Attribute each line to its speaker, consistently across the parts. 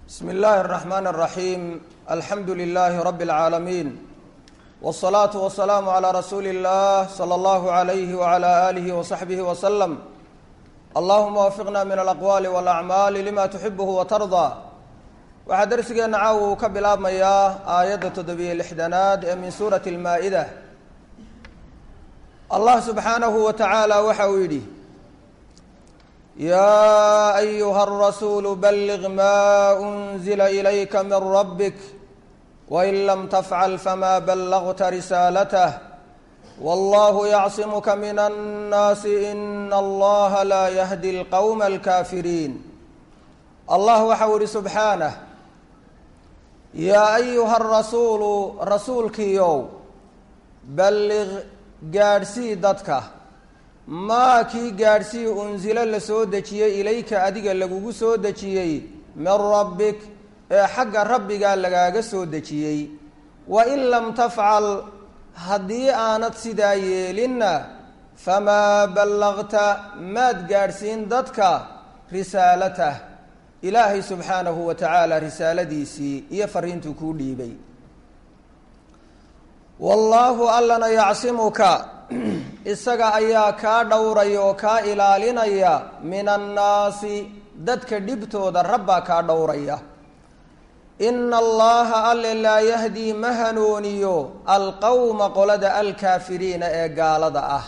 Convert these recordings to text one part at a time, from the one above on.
Speaker 1: bsmi اllahi الرحmn الرaحيم alxamdu لlh rb العaalمين والصlaaة والسlاam عlى rasuuli الlah slى اllah عlyh وعlى آlih وصaxbih وsلم allahuma wafiqna min alaqwaali wاlacmaali lima tuxibh watarضى waxaa dersigeena caawa uu ka bilaabmayaa aayadda toddobiyo lixdanaad ee min suurati اlmaa-ida allah subxaanahu wa tacaala waxa uu yidhi yaa ayuha الrasuulu balliq ma unzila ilayka min rabbik wain lam tafcal fama ballagta risaalatah wallahu yacsimuka min annaasi ina allaha laa yahdi alqowma alkaafiriin allah waxau ihi subxaanah yaa ayuha arasuulu rasuulkiiow balliq gaadhsii dadka maa kii gaadhsii unsilo la soo dejiyey ilayka adiga lagugu soo dejiyey min rabbik ee xagga rabbigaa lagaaga soo dejiyey wain lam tafcal haddii aanad sidaa yeelinna famaa ballaqta maad gaadhsiin dadka risaalatah ilaahay subxaanahu wa tacaala risaaladiisii iyo fariintuu kuu dhiibay wallaahu allana yacsimuka isaga ayaa kaa dhowraya oo kaa ilaalinaya min annaasi dadka dhibtooda rabbaa kaa dhowraya ina allaha alle laa yahdii ma hanuuniyo alqowma qolada alkaafiriina ee gaalada ah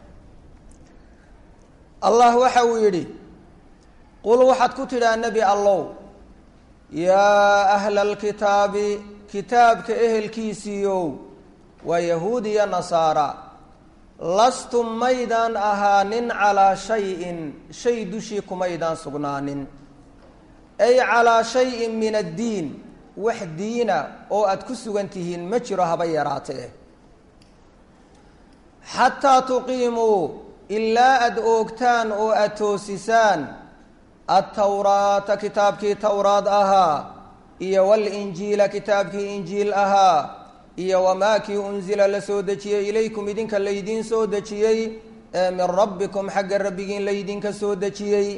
Speaker 1: allah waxa uu yidhi qul waxaad ku tidhaa nebi allow yaa ahla alkitaabi kitaabka ehelkiisiiyow waa yahuud iyo nasaara lastum maydaan ahaanin calaa shayin shay dushii kumaydaan sugnaanin ay calaa shayin min addiin wax diina oo aada ku sugan tihiin ma jiro haba yaraatee xataa tuqiimuu ilaa aada oogtaan oo aada toosisaan altawraata kitaabkii towraad ahaa iyo walinjiila kitaabkii injiil ahaa iyo wamaa kii unsila la soo dejiyey ilaykum idinka laydiin soo dejiyey ee min rabbikum xagga rabbigiin laydinka soo dejiyey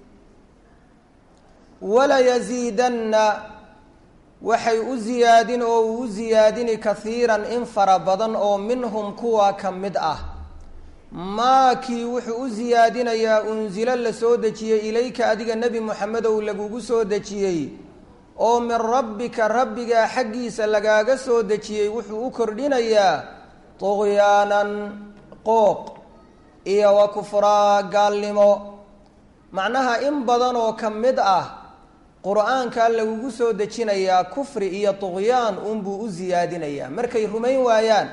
Speaker 1: walayasiidanna waxay u ziyaadin oo uu u ziyaadini kahiiran in fara badan oo minhum kuwa ka mid ah maa kii wuxuu u siyaadinayaa unsilo la soo dejiyey ilayka adiga nebi moxamedow lagugu soo dejiyey oo min rabbika rabbigaa xaggiisa lagaaga soo dejiyey wuxuu u kordhinayaa tuqyaanan qooq iyo wa kufraa gaalnimo macnaha in badan oo ka mid ah qur-aankaa lagugu soo dejinayaa kufri iyo tuqyaan unbuu u siyaadinayaa markay rumayn waayaan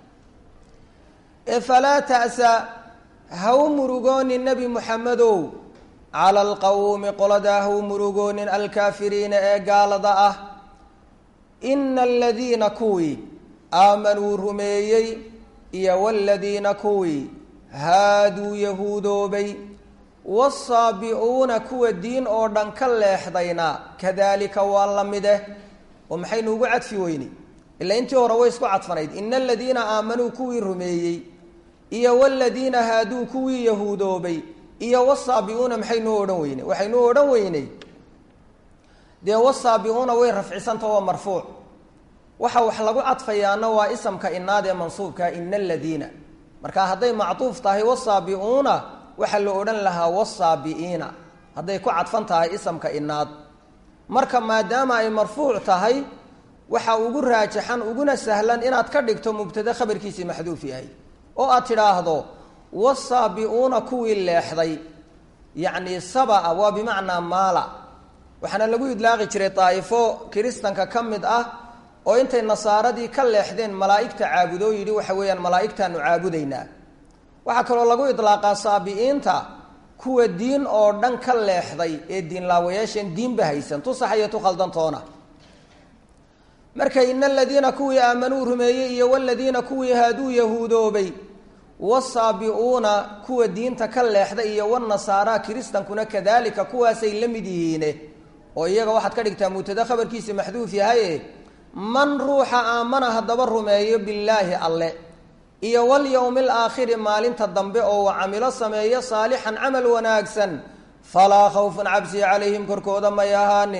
Speaker 1: ee falaa ta'sa ha u murugoonin nebi moxamedow cala alqowmi qoladaa ha u murugoonin alkaafiriina ee gaalada ah ina aladiina kuwii aamanuu rumeeyey iyo waladiina kuwii haaduu yahuudoobay wasaabicuuna kuwa diin oo dhan ka leexdayna kadalika waa la mideh oo maxaynu ugu cadfi weyni ilaa intii hore way isku cadfanayd ina aladiina aamanuu kuwii rumeeyey iyo waladiina haaduu kuwii yahuudoobay iyo wasaabiuuna maxaynuu odhan weyney waxaynuu odhan weyney dee wasaabiuuna way rafcisanta waa marfuuc waxa wax lagu cadfayaana waa isamka inaad ee mansuubka ina aladiina marka hadday macduuf tahay wasaabiuuna waxaa la odhan lahaa wasaabi'iina hadday ku cadfan tahay isamka inaad marka maadaama ay marfuuc tahay waxa ugu raajaxan uguna sahlan inaad ka dhigto mubtade khabarkiisii maxduuf yahay oo aad tidhaahdo wasaabi'uuna kuwii leexday yacni sabaa waa bimacnaa maala waxaana lagu idlaaqi jiray daa'ifo kiristanka ka mid ah oo intay nasaaradii ka leexdeen malaa'igta caabudoo yidhi waxa weeyaan malaa'igtaanu caabudaynaa waxaa kaloo lagu idlaaqaa saabi'iinta kuwa diin oo dhan ka leexday ee diinlaawayaasheen diinba haysan tu sax iyo tu khaldantoona marka ina aladiina kuwii aamanuu rumeeyey iyo waladiina kuwii haaduu yahuudoobay wasaabiuuna kuwa diinta ka leexda iyo wanasaara kiristankuna kadalika kuwaasay la mid yihiine oo iyaga waxaad ka dhigtaa mubtada khabarkiisa maxduuf yahaye man ruuxa aamana haddaba rumeeyo billaahi alle iyo walyowmi alaakhiri maalinta dambe oo wa camilo sameeyo saalixan camal wanaagsan falaa khawfun cabsi calayhim korkooda may ahaanin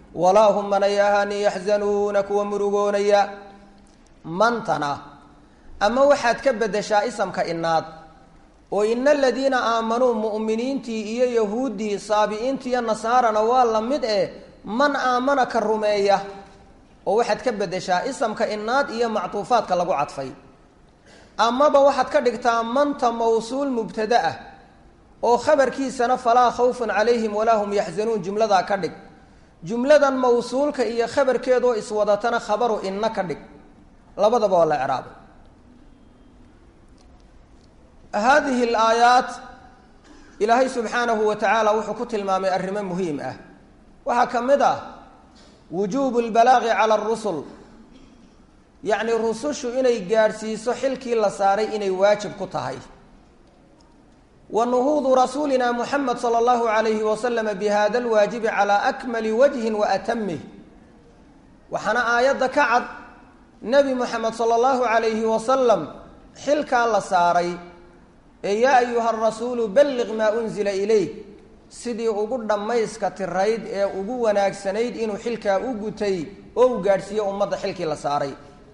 Speaker 1: walaa hum manay ahani yaxzanuuna kuwa murugoonaya mantana ama waxaad ka beddeshaa isamka inaad oo ina aladiina aamanuu mu'miniintii iyo yahuuddii saabi'iintii iyo nasaarana waa la mid eh man aamana ka rumeeya oo waxaad ka beddeshaa isamka inaad iyo mactuufaadka lagu cadfay amaba waxaad ka dhigtaa manta mawsuul mubtada ah oo khabarkiisana falaa khawfun calayhim walaa hum yaxzanuun jumladaa ka dhig jumladan mawsuulka iyo khabarkeedoo iswadatana khabaru inna ka dhig labadaba waa la ecraabay haadihi alaayaat ilaahay subxaanahu wa tacaala wuxuu ku tilmaamay arrimo muhiim ah waxaa ka mid ah wujuubu lbalaaqi cala arusul yacni rusushu inay gaadhsiiso xilkii la saaray inay waajib ku tahay wa nuhuudu rasuulina muxamed sala allahu alayhi wasalama bi hada alwaajibi calaa akmali wajhin wa atamih waxaana aayadda ka cad nebi moxamed sala allahu alayhi wasalam xilkaa la saaray ee yaa ayuha rasuulu balliq maa unzila ilayk sidii ugu dhammayska tirayd ee ugu wanaagsanayd inuu xilkaa u gutay oo uu gaadhsiiyo ummadda xilkii la saaray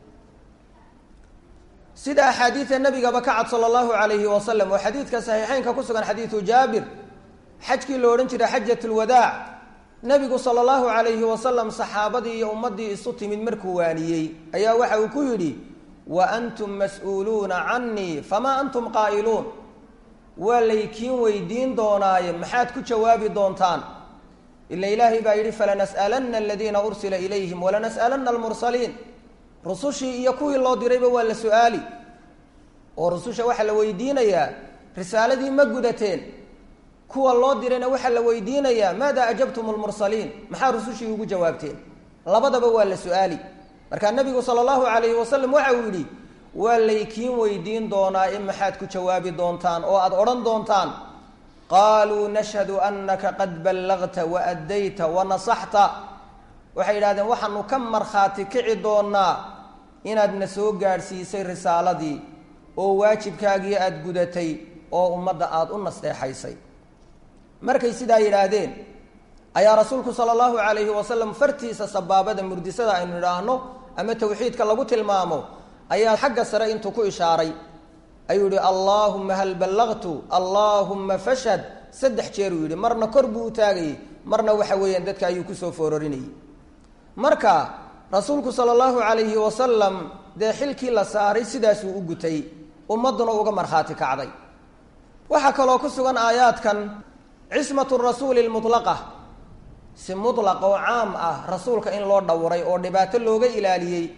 Speaker 1: sida axaadiida nabigaba ka cad sala allahu alayhi wasalam oo xadiidka saxiixeynka ku sugan xadiidu jaabir xajkii lo odhan jiray xajat lwadaac nebigu sala allahu alayhi wasalam saxaabadii iyo ummaddii isu timid markuu waaniyey ayaa waxa uu ku yidhi wa antum mas-uuluuna canii famaa antum qaa'iluun waa laykiin weydiin doonaaye maxaad ku jawaabi doontaan ila ilaahay baa yidhi falanas'alanna aladiina ursila ilayhim walanas'alanna almursaliin rusushii iyo kuwii loo dirayba waa la su-aali oo rususha waxaa la weydiinayaa risaaladii ma gudateen kuwa loo dirayna waxaa la weydiinayaa maada ajabtum lmursaliin maxaa rusushii ugu jawaabteen labadaba waa la su-aali markaa nabigu sala allahu alayhi wasalam waxa uu yidhi waa laykiin weydiin doonaa in maxaad ku jawaabi doontaan oo aada odhan doontaan qaaluu nashhadu anaka qad ballagta wa addayta wa nasaxta waxay yidhahdeen waxaanu ka markhaati kici doonaa inaadna soo gaadhsiisay risaaladii oo waajibkaagii aada gudatay oo ummadda aada u nasteexaysay markay sidaa yidhaahdeen ayaa rasuulku sala allahu calayhi wasalam fartiisa sabaabada murdisada aynu idhaahno ama tawxiidka lagu tilmaamo ayaa xagga sare intuu ku ishaaray ayuu yihi allaahumma hal ballaqtu allaahumma fashhad saddex jeer uu yidhi marna kor buu u taagayey marna waxa weeyaan dadka ayuu kusoo foororinayay marka rasuulku sala allahu calayhi wasalam dee xilkii la saaray sidaasuu u gutay ummadduna uga markhaati kacday waxaa kaloo ku sugan aayaadkan cismatu rasuuli lmutlaqa si mutlaq oo caam ah rasuulka in loo dhowray oo dhibaato looga ilaaliyey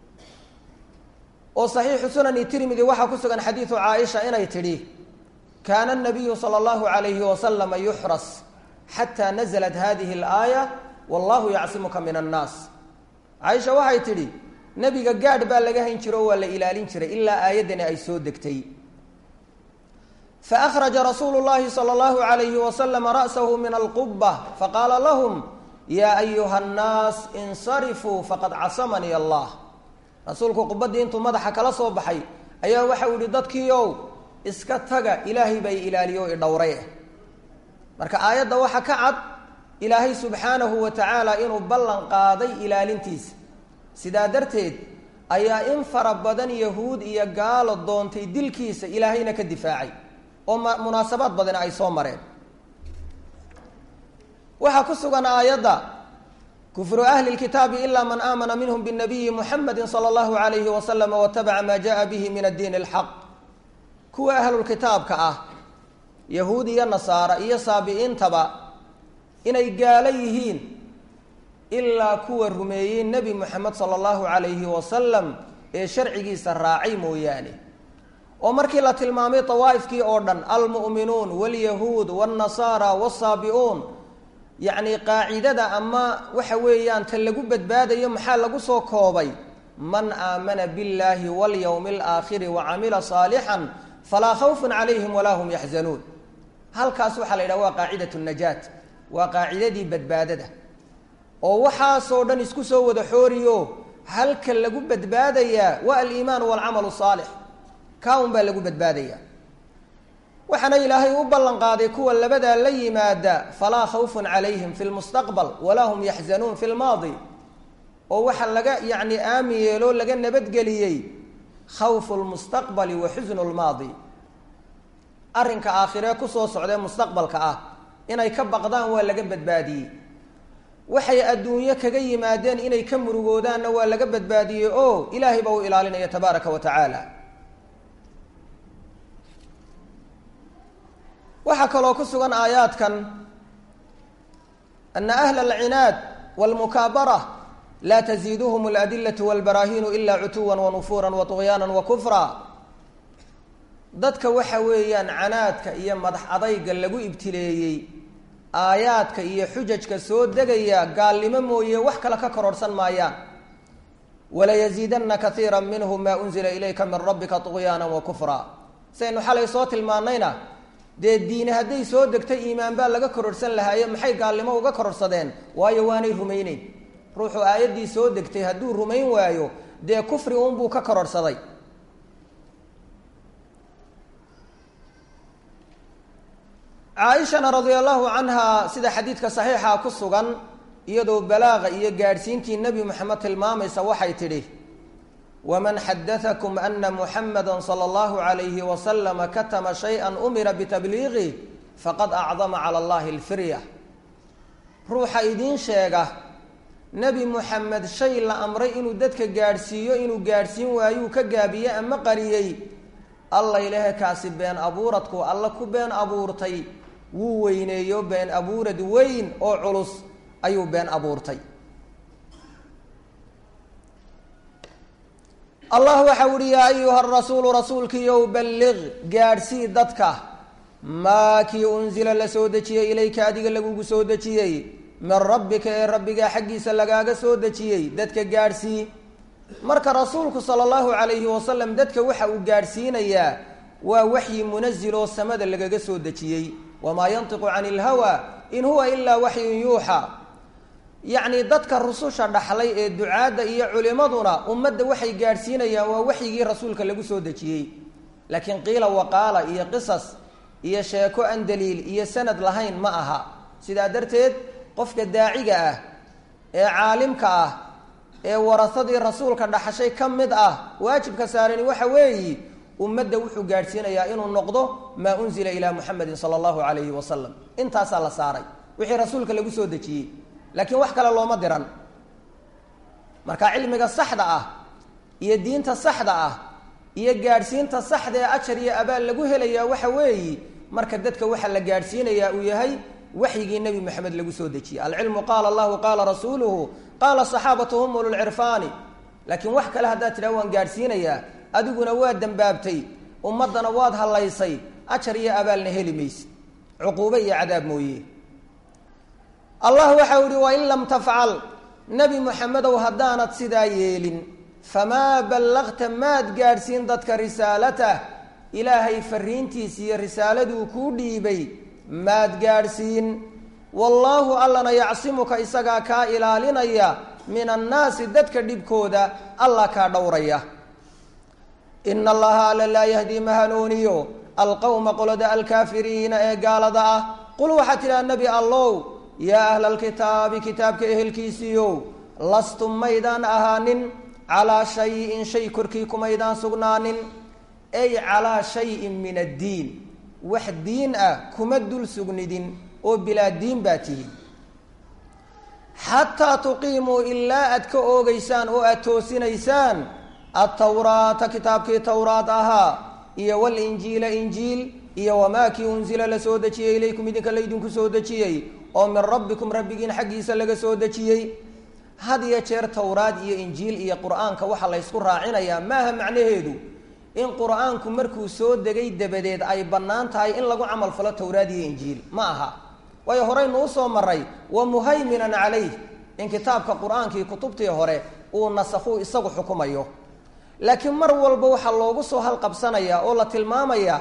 Speaker 1: oo saxiixu sunani tirmidi waxaa ku sugan xadiidu caaisha inay tidhi kaana nabiyu sala allahu calayhi wasalama yuxras xataa nazalat hadihi alaaya wallahu yacsimuka min annaas caaisha waxay tidhi nebiga gaadh baa laga hayn jiro oo waa la ilaalin jiray ilaa aayaddani ay soo degtay faأkhraja rasuulu llahi salى اllahu عalayhi waslama ra'sahu min alquba faqaala lahum yaa ayuha اnnaas insarifuu faqad casamanii allah rasuulku qubaddii intuu madaxa kala soo baxay ayaa waxau yihi dadkiiow iska taga ilaahay baa i ilaaliyo o idhowray marka aayadda waxa ka cad ilaahay subxaanahu wa tacaala inuu ballan qaaday ilaalintiisa sidaa darteed ayaa in fara badan yahuud iyo gaalo doontay dilkiisa ilaahayna ka difaacay oo munaasabaad badani ay soo mareen waxaa ku sugan aayadda kufru ahli lkitaabi ila man aamana minhum binabiyi muxamedi sala allahu alayhi wasalama watabaca maa jaa bihi min addiin alxaq kuwa ahlulkitaabka ah yahuud iyo nasaara iyo saabi'iintaba inay gaalo yihiin ilaa kuwa rumeeyey nebi moxamed sala allahu calayhi wasalam ee sharcigiisa raacay mooyaane oo markii la tilmaamay dawaa'ifkii oo dhan almu'minuun waalyahuud waannasaara waasaabi'uun yacni qaacidada ama waxa weeyaan ta lagu badbaadayo maxaa lagu soo koobay man aamana biاllaahi walyowmi alaakhiri wacamila saalixan falaa khawfun calayhim walaa hum yaxzanuun halkaas waxaa la yidhaha waa qaacidat najaat waa qaacidadii badbaadada oo waxaasoo dhan isku soo wada xooriyo halka lagu badbaadayaa waa aliimaan walcamalu saalix kaa un baa lagu badbaadayaa waxaana ilaahay u ballan qaaday kuwa labadaa la yimaada falaa khawfun calayhim fi lmustaqbal walaa hum yaxzanuun fi lmaadi oo waxaa laga yacni aamin yeeloo laga nabadgeliyey khawfu lmustaqbali wa xusnu lmaadi arrinka aakhiree kusoo socdee mustaqbalka ah inay ka baqdaan waa laga badbaadiyey waxay adduunyo kaga yimaadeen inay ka murugoodaanna waa laga badbaadiyey oo ilaahay baa u ilaalinaya tabaaraka wa tacaala waxaa kaloo ku sugan aayaadkan ana ahla alcinaad walmukaabara laa taziiduhum aladilatu walbaraahiinu ilaa cutuwa wanufuura waطugyaana wakufra dadka waxa weeyaan canaadka iyo madax adayga lagu ibtileeyey aayaadka iyo xujajka soo degaya gaalnimo mooye wax kale ka kororhsan maayaan walayaziidana kaiira minhum maa unzila ilayka min rabbika طugyaana wakufra saynu xalay soo tilmaanayna dee diine hadday soo degtay iimaan baa laga kororhsan lahaaye maxay gaalnimo uga kororhsadeen waayo waanay rumayneyn ruuxu aayaddii soo degtay hadduu rumayn waayo dee kufri uunbuu ka kororhsaday caaishana radia allahu canha sida xadiidka saxiixa ku sugan iyadoo balaaqa iyo gaadhsiintii nebi moxamed tilmaamaysa waxay tidhi waman xadatakum ana muxamada sala allahu alayhi wasalama katama shay-an umira bitabliiqih faqad acdama cala allahi alfirya ruuxa idiin sheega nebi moxamed shay la amray inuu dadka gaadhsiiyo inuu gaadhsiin waayuu ka gaabiye ama qariyey alla ilahe kaasi been abuuradku alla ku been abuurtay wuu weyneeyo been abuurad weyn oo culus ayuu been abuurtay allah waxau uhi yaa ayuha rasuulu rasuulkiiyow balliq gaadhsii dadka maa kii unzila la soo dejiyey ilayka adiga lagugu soo dejiyey min rabbika ee rabbigaa xaggiisa lagaaga soo dejiyey dadka gaadhsii marka rasuulku sala allahu calayhi wasalam dadka waxa uu gaadhsiinayaa waa waxyi munazil oo samada lagaga soo dejiyey wamaa yantiqu cani ilhawa in huwa ilaa waxyun yuuxa yacni dadka rususha dhaxlay ee ducaadda iyo culimaduna ummadda waxay gaadhsiinayaan waa waxyigii rasuulka lagu soo dejiyey laakiin qiila waqaala iyo qisas iyo sheeko aan daliil iyo sanad lahayn ma aha sidaa darteed qofka daaciga ah ee caalimka ah ee warasadii rasuulka dhaxashay ka mid ah waajibka saarani waxa weeyi ummadda wuxuu gaadhsiinayaa inuu noqdo maa unzila ilaa muxamedin sala allahu calayhi wasalam intaasaa la saaray wixii rasuulka lagu soo dejiyey laakiin wax kale looma diran marka cilmiga saxda ah iyo diinta saxda ah iyo gaadhsiinta saxda ee ajar iyo abaal lagu helayaa waxa weeyi marka dadka waxa la gaadhsiinayaa uu yahay waxyigii nebi moxamed lagu soo dejiyey alcilmu qaala allahu qaala rasuuluhu qaala saxaabatu hum ululcirfaani laakiin wax kale haddaad tidhaha waan gaadhsiinayaa adiguna waad dembaabtay ummaddana waad hallaysay ajar iyo abaalna heli mayse cuquube iyo cadaab mooye allah waxau yihi wain lam tafcal nebi moxamedow haddaanad sidaa yeelin famaa ballaqta maad gaadhsiin dadka risaalatah ilaahay fariintiis iyo risaaladuu kuu dhiibay maad gaadhsiin wallaahu allana yacsimuka isagaa kaa ilaalinaya min annaasi dadka dhibkooda allah kaa dhowraya ina allaha alla laa yahdii ma hanuuniyo alqowma qolada alkaafiriina ee gaalada ah qul waxaad tidhaha nebi allow yaa ahla alkitaabi kitaabka ehelkiisiiyow lastum maydaan ahaanin calaa shayin shay korkii kumaydaan sugnaanin ay calaa shayin min addiin wax diin ah kuma dul sugnidin oo bilaa diin baa tihin xataa tuqiimuu ilaa aad ka oogeysaan oo aad toosinaysaan altawraata kitaabkii towraad ahaa iyo walinjiila injiil iyo wamaa kii unzila la soo dejiyey ilaykum idinka laydinku soo dejiyey oo min rabbikum rabbigiin xaggiisa laga soo dejiyey had iyo jeer towraad iyo injiil iyo qur-aanka waxaa laysku raacinayaa maaha macnaheedu in qur-aanku markuu soo degay dabadeed ay bannaan tahay in lagu camal falo towraad iyo injiil ma aha waayo horeynu usoo maray wa muhayminan calayh in kitaabka qur-aankii kutubtii hore uu nasakhuu isagu xukumayo laakiin mar walba waxaa loogu soo halqabsanayaa oo la tilmaamayaa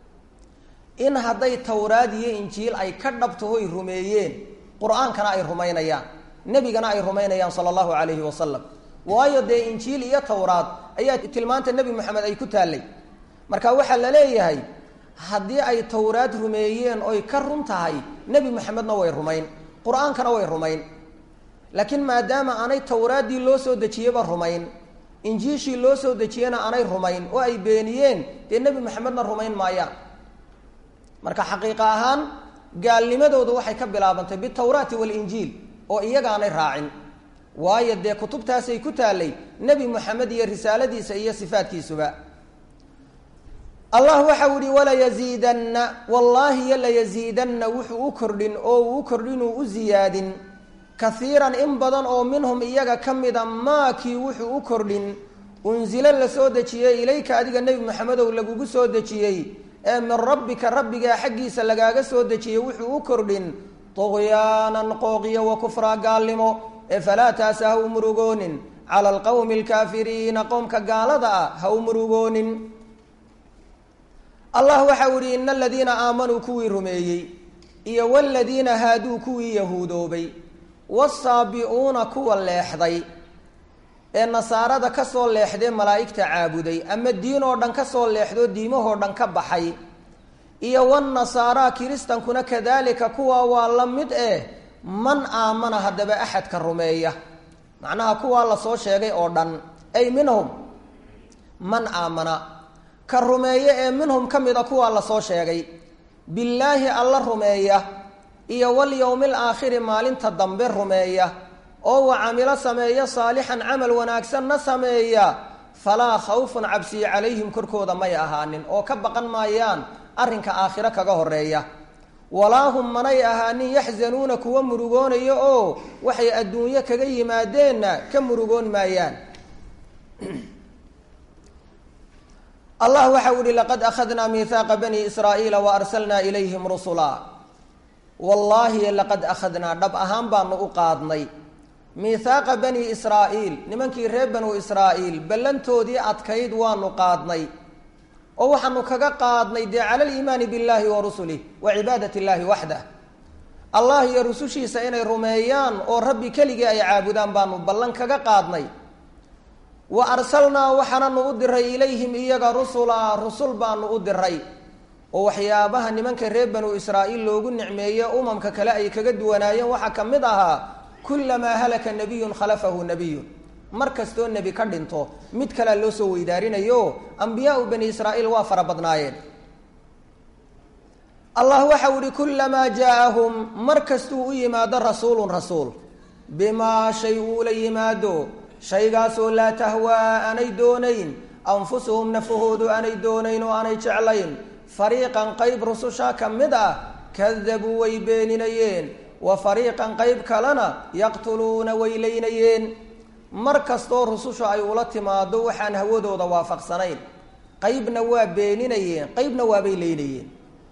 Speaker 1: in hadday towraad iyo injiil ay ka dhabtahoy rumeeyeen qur-aankana ay rumaynayaan nebigana ay rumaynayaan sala allahu calayhi wasalam waayo dee injiil iyo towraad ayaa tilmaanta nebi moxamed ay ku taallay marka waxaa la leeyahay haddii ay towraad rumeeyeen oy ka run tahay nebi moxamedna way rumayn qur-aankana way rumayn laakiin maadaama aanay towraaddii loo soo dejiyeyba rumayn injiishii loo soo dejiyena aanay rumayn oo ay beeniyeen dee nebi moxamedna rumayn maayaan marka xaqiiqa ahaan gaalnimadoodu waxay ka bilaabantay bitawraati walinjiil oo iyagaanay raacin waayo dee kutubtaasay ku taallay nebi moxamed iyo risaaladiisa iyo sifaadkiisuba allah waxau ihi walayaziidanna wallaahi yo layaziidanna wuxuu u kordhin oo uu u kordhinuu u ziyaadin kaiiran in badan oo minhum iyaga ka mida maakii wuxuu u kordhin unsilo la soo dejiyey ilayka adiga nebi maxamedow lagugu soo dejiyey ee min rabbika rabbigaa xaggiisa lagaaga soo dejiyey wuxuu u kordhin tuqyaanan qooqiyo wa kufraa gaalnimo ee falaa taasa ha u murugoonin cala alqowmi alkaafiriina qowmka gaalada ah ha u murugoonin allah waxau ihi ina aladiina aamanuu kuwii rumeeyey iyo waladiina haaduu kuwii yahuudoobay wasaabi-uuna kuwa leexday ee nasaarada ka soo leexdee malaa'igta caabuday ama diin oo dhan ka soo leexdoo diimahoo dhan ka baxay iyo wanasaaraa kiristankuna kadaalika kuwaa waa la mid eh man aamana haddaba axadka rumeeya macnaha kuwaa lasoo sheegay oo dhan ay minhum man aamana ka rumeeya ee minhum ka mida kuwaa lasoo sheegay billaahi alla rumeeya iyo walyowmi alaakhiri maalinta dambe rumeeya oo wa camilo sameeya saalixan camal wanaagsanna sameeya falaa khawfun cabsiyo calayhim korkooda may ahaanin oo ka baqan maayaan arrinka aakhiro kaga horeeya walaa hum manay ahaanin yaxzanuuna kuwa murugoonaya oo waxay adduunyo kaga yimaadeenna ka murugoon maayaan allah waxau ihi laqad akhadnaa miihaaqa bani israa'iila wa arsalnaa ilayhim rusula wallaahi laqad akhadnaa dhab ahaan baanu u qaadnay miihaaqa bani israa'iil nimankii reer banu israa'iil ballantoodii adkayd waanu qaadnay oo waxaanu kaga qaadnay dee cala aliimaani billahi wa rusulih wa cibaadat illaahi waxdah allah iyo rusushiisa inay rumeeyaan oo rabbi keligii ay caabudaan baanu ballan kaga qaadnay wa arsalnaa waxaananu u diray ilayhim iyaga rusulaa rusul baanu u diray oo waxyaabaha nimanka reer banu israa'iil loogu nicmeeye umamka kale ay kaga duwanaayeen waxaa ka mid ahaa kullamaa halaka nabiyun khalafahu nabiyun mar kastoo nebi ka dhinto mid kalea loo soo weydaarinayo ambiyaau bani israa'iil waa fara badnaayeen allah waxau ihi kullamaa jaa-ahum mar kastuu u yimaado rasuulun rasuul bimaa shay uula yimaado shaygaasoo laa tahwaa aanay doonayn anfusuhum nafahoodu aanay doonayn oo aanay jeclayn fariiqan qayb rususha ka mid ah kadabuu way beeninayeen wa fariiqan qayb kalena yaqtuluuna way leynayeen mar kastoo rususha ay ula timaado waxaan hawadooda waafaqsanayn qaybna waa beeninayeen qaybna waabay leynayeen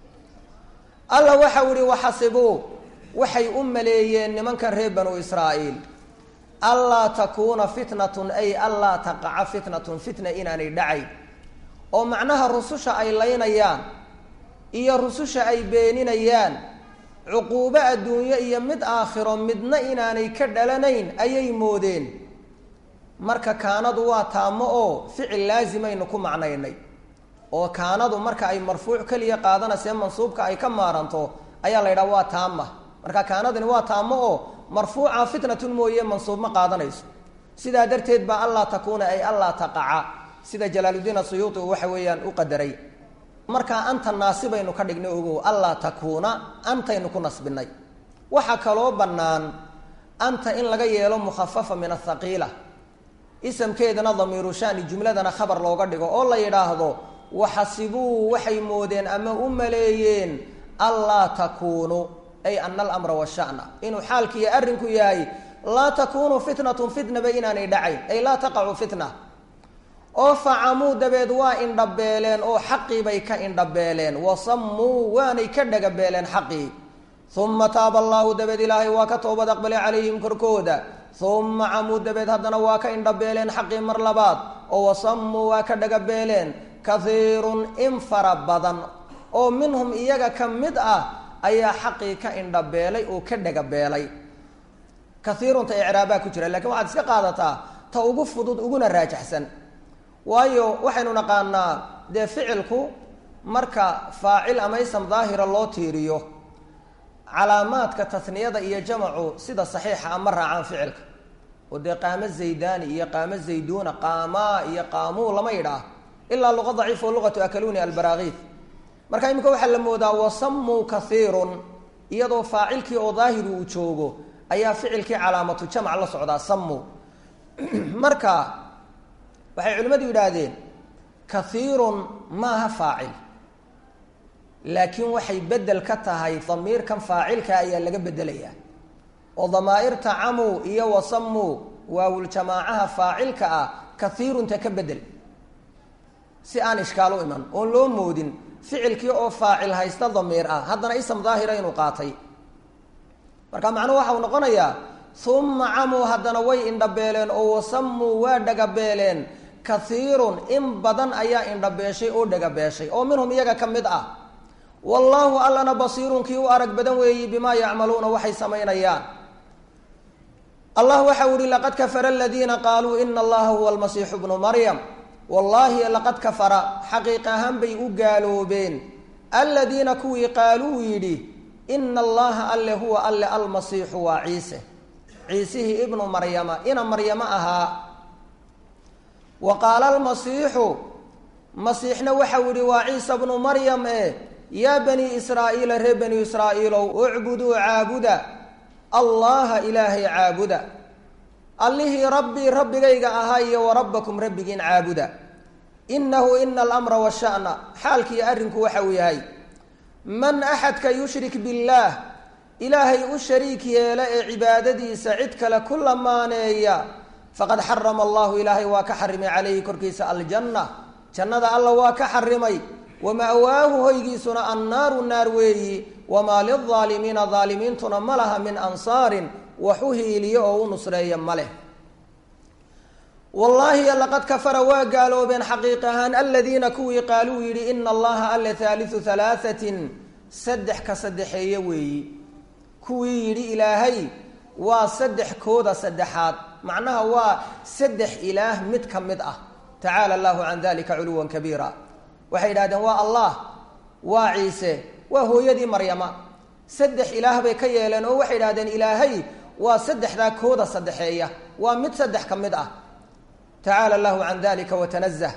Speaker 1: alla waxau ihi waxasibuu waxay u maleeyeen nimankan reer banu israa'iil allaa takuuna fitnatun ay allaa taqaca fitnatun fitna inaanay dhacayn oo macnaha rususha ay laynayaan iyo rususha ay beeninayaan cuquubo adduunyo iyo mid aakhiro midna inaanay ka dhalanayn ayay moodeen marka kaanadu waa taamo oo ficil laasimaynu ku macnaynay oo kaanadu marka ay marfuuc keliya qaadanayse mansuubka ay ka maaranto ayaa la yidhaha waa taama marka kaanadani waa taamo oo marfuuca fitnatun mooye mansuub ma qaadanayso sidaa darteed baa allaa takuuna ay allaa taqaca sida jalaaludiin asuyuuti uu waxa weeyaan u qadaray markaa anta naasibaynu ka dhignay ogow allaa takuuna antaynu ku nasbinay waxaa kaloo bannaan anta in laga yeelo mukhafafa min athaqiila isamkeedana damiiru shani jumladana khabar looga dhigo oo la yidhaahdo waxasibuu waxay moodeen ama u maleeyeen allaa takuunu ay ana alamra washana inuu xaalkiiyo arrinku yahay laa takuunu fitnatun fitnaba inaanay dhacayn ay laa taqacu fitna oo facamuu dabeed waa indhabeeleen oo xaqii bay ka indhabeeleen wasammuu waanay ka dhagabeeleen xaqii uma taaba allaahu dabeed ilaahay waa ka toobad aqbalay calayhim korkooda uma camuu dabeed haddana waa ka indhabeeleen xaqii mar labaad oo wasammuu waa ka dhagabeeleen kahiirun in fara badan oo minhum iyaga ka mid ah ayaa xaqii ka indhabeelay oo ka dhagabeelay kaiirunta icraabaa ku jira lakiin waxaad iska qaadataa ta ugu fudud uguna raajaxsan waayo waxaynu naqaanaa dee ficilku marka faacil ama ism daahira loo tiiriyo calaamaadka tasniyada iyo jamacu sida saxiixa ama raacaan ficilka oo dee qaamo zaydani iyo qaamo zayduuna qaamaa iyo qaamuu lama yidhaah ilaa luqa daciif oo luqatu akaluni albaraakiid marka iminka waxaa la moodaa wasamuu kaiirun iyadoo faacilkii oo daahiri uu joogo ayaa ficilkii calaamatu jamc la socdaa samu marka waxay culimmadu yidhaahdeen kaiirun maaha faacil laakiin waxay bedel ka tahay damiirkan faacilka ayaa laga bedelayaa oo damaa'irta camuu iyo wasamuu waawuljamaacaha faacilka ah kaiirunta ka bedel si aan ishkaal u iman oon loo moodin ficilkii oo faacil haysta damiir ah haddana ism daahira inuu qaatay marka macnuhu waxau noqonayaa uma camuu haddana way indhabeeleen oo wasamuu waa dhagabeeleen kaiirun in badan ayaa indhabeeshay oo dhagabeeshay oo minhum iyaga ka mid ah wallaahu allana basiirun kii u arag badan weeyi bimaa yacmaluuna waxay samaynayaan allah waxau ihi laqad kafara aladiina qaaluu ina allaha huwa almasiixu bnu maryam wallaahi laqad kafara xaqiiq ahaan bay u gaaloobeen aladiina kuwii qaaluu yidhi ina allaha alle huwa alle almasiixu waa ciise ciisihii ibnu maryama ina maryamo ahaa wa qaala almasiixu masiixna waxau yihi waa ciisa bnu maryam e yaa bani israa'iila reer bani israa'iilow ucbuduu caabuda allaha ilaahay caabuda allihii rabbii rabbigayga ahaa iyo wa rabbakum rabbigiin caabuda inahu ina alamra washa'na xaalkiiyo arrinku waxa uu yahay man axadka yushrik billaah ilaahay u shariik yeela ee cibaadadiisa cid kale ku lamaaneeya faqad xarama allahu ilaahay waa ka xarimay calayhi korkiisa aljanna jannada alla waa ka xarimay wama'waahu hoygiisuna annaaru naar weeyi wamaa lilaalimiina daalimiintuna ma laha min ansaarin wax u hiiliyo oo u nusreeya ma leh wallaahi laqad kafara waa gaaloobeen xaqiiq ahaan aladiina kuwii qaaluu yidhi ina allaha alle haaliu halaahatin saddex ka saddexeeye weeyi kuwii yidhi ilaahay waa saddex kooda saddexaad macnaha waa saddex ilaah mid ka mid ah tacaala allahu can dalika culuwan kabiira waxay yidhahdeen waa allah waa ciise waa hooyadii maryama saddex ilaah bay ka yeeleen oo waxay idhahdeen ilaahay waa saddexdaa kooda saddexeeya waa mid saddex ka mid ah tacaala allahu can dalika watanazah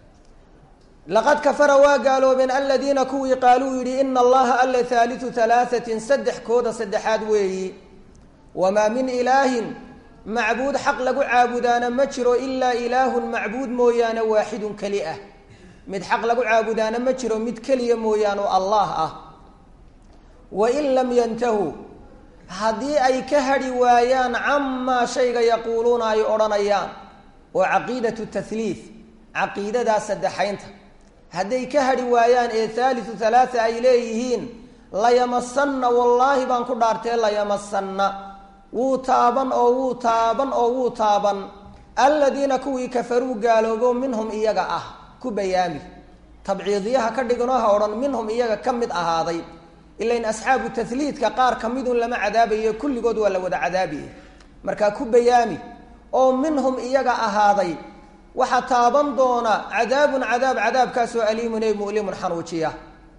Speaker 1: laqad kafara waa gaaloobeen aladiina kuwii qaaluu yidhi ina allaha alle haaliu halaahatin saddex kooda saddexaad weeyi wamaa min ilaahin macbuud xaq lagu caabudaana ma jiro ilaa ilaahun macbuud mooyaane waaxidun keli ah mid xaq lagu caabudaana ma jiro mid keliya mooyaane oo allah ah wain lam yantahuu haddii ay ka hadhi waayaan camaa shayga yaquuluuna ay odhanayaan oo caqiidatu tahliid caqiidadaa saddexaynta hadday ka hadhi waayaan ee haaliu halaaa ay leeyihiin layamasanna wallaahi baan ku dhaartee layamasanna wuu taaban oo wuu taaban oo wuu taaban aladiina kuwii kafaruu gaaloobo minhum iyaga ah ku bayaami tabciidiyaha ka dhiganoo ha odhan minhum iyaga ka mid ahaaday ilain asxaabu tahliidka qaar ka midun lama cadaabayo kulligood waa la wada cadaabiye markaa ku bayaami oo minhum iyaga ahaaday waxaa taaban doona cadaabun cadaab cadaabkaasoo aliimun ee mu'limun xanuujiya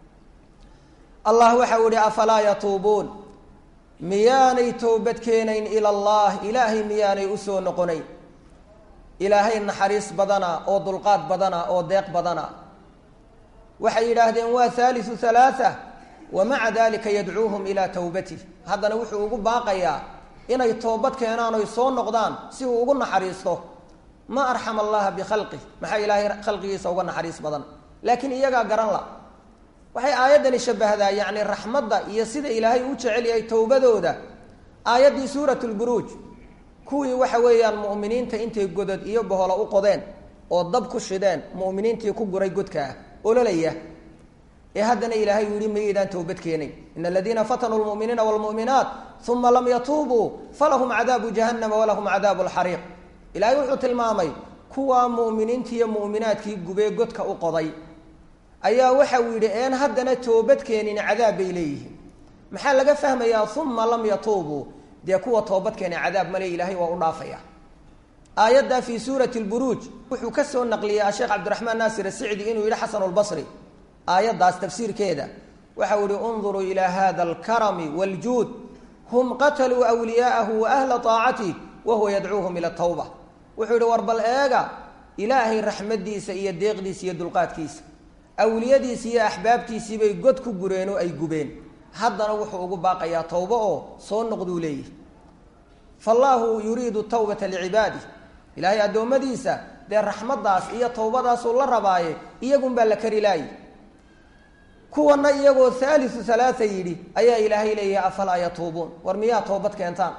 Speaker 1: allah waxau ihi afalaa yatuubuun miyaanay toobad keenayn ila allah ilaahay miyaanay usoo noqonayn ilaahay naxariis badana oo dulqaad badana oo deeq badana waxay yidhaahdeen waa haaliu halaaa wa maca dalika yadcuuhum ilaa towbatih haddana wuxuu ugu baaqayaa inay toobad keenaan oy soo noqdaan si uu ugu naxariisto ma arxama allaha bikhalqih maxaa ilaahay khalqigiisa uga naxariis badan laakiin iyagaa garan la waxay aayaddani shabahdaa yacni raxmadda iyo sida ilaahay u jecel yahay towbadooda aayaddii suurat lburuuj kuwii waxa weeyaan mu'miniinta intay godod iyo boholo u qodeen oo dab ku shideen mu'miniintii ku guray godka ah ololaya ee haddana ilaahay uu yihi mayaydaan towbad keenay ina aladiina fatanuu lmu'miniina waalmu'minaat uma lam yatuubuu falahum cadaabu jahannama walahum cadaabu lxariiq ilaahay wuxuu tilmaamay kuwaa mu'miniintii iyo mu'minaadkii gubee godka u qoday ayaa waxa uu yidhi een haddana toobad keenin cadaab bay leeyihiin maxaa laga fahmayaa uma lam yatuubuu dee kuwa toobadkeena cadaab male ilaahay waa u dhaafaya aayaddaa fii suurati lburuuj wuxuu ka soo naqliyey asheekh cabdiraxmaan naasir asicdi inuu yidhi xasan lbasri aayaddaas tafsiirkeeda waxau ihi unduruu ilaa hada alkarami wاljuud hum qataluu wliyaa'ahu wa ahla طaacatih wahuwa yadcuuhum ila tawba wuxuu yihi war bal eega ilaahay raxmadiisa iyo deeqdiisa iyo dulqaadkiisa awliyadiisi iyo axbaabtiisii bay god ku gureen oo ay gubeen haddana wuxuu ugu baaqayaa towbo oo soo noqduu leeyahy fallaahu yuriidu tawbata licibaadih ilaahay addoommadiisa dee raxmaddaas iyo towbadaasuu la rabaaye iyagunbaa la kari laayi kuwana iyagoo haaliu halaaa yidhi ayaa ilaahay leeyahay afalaa yatuubuun war miyaa toobad keentaan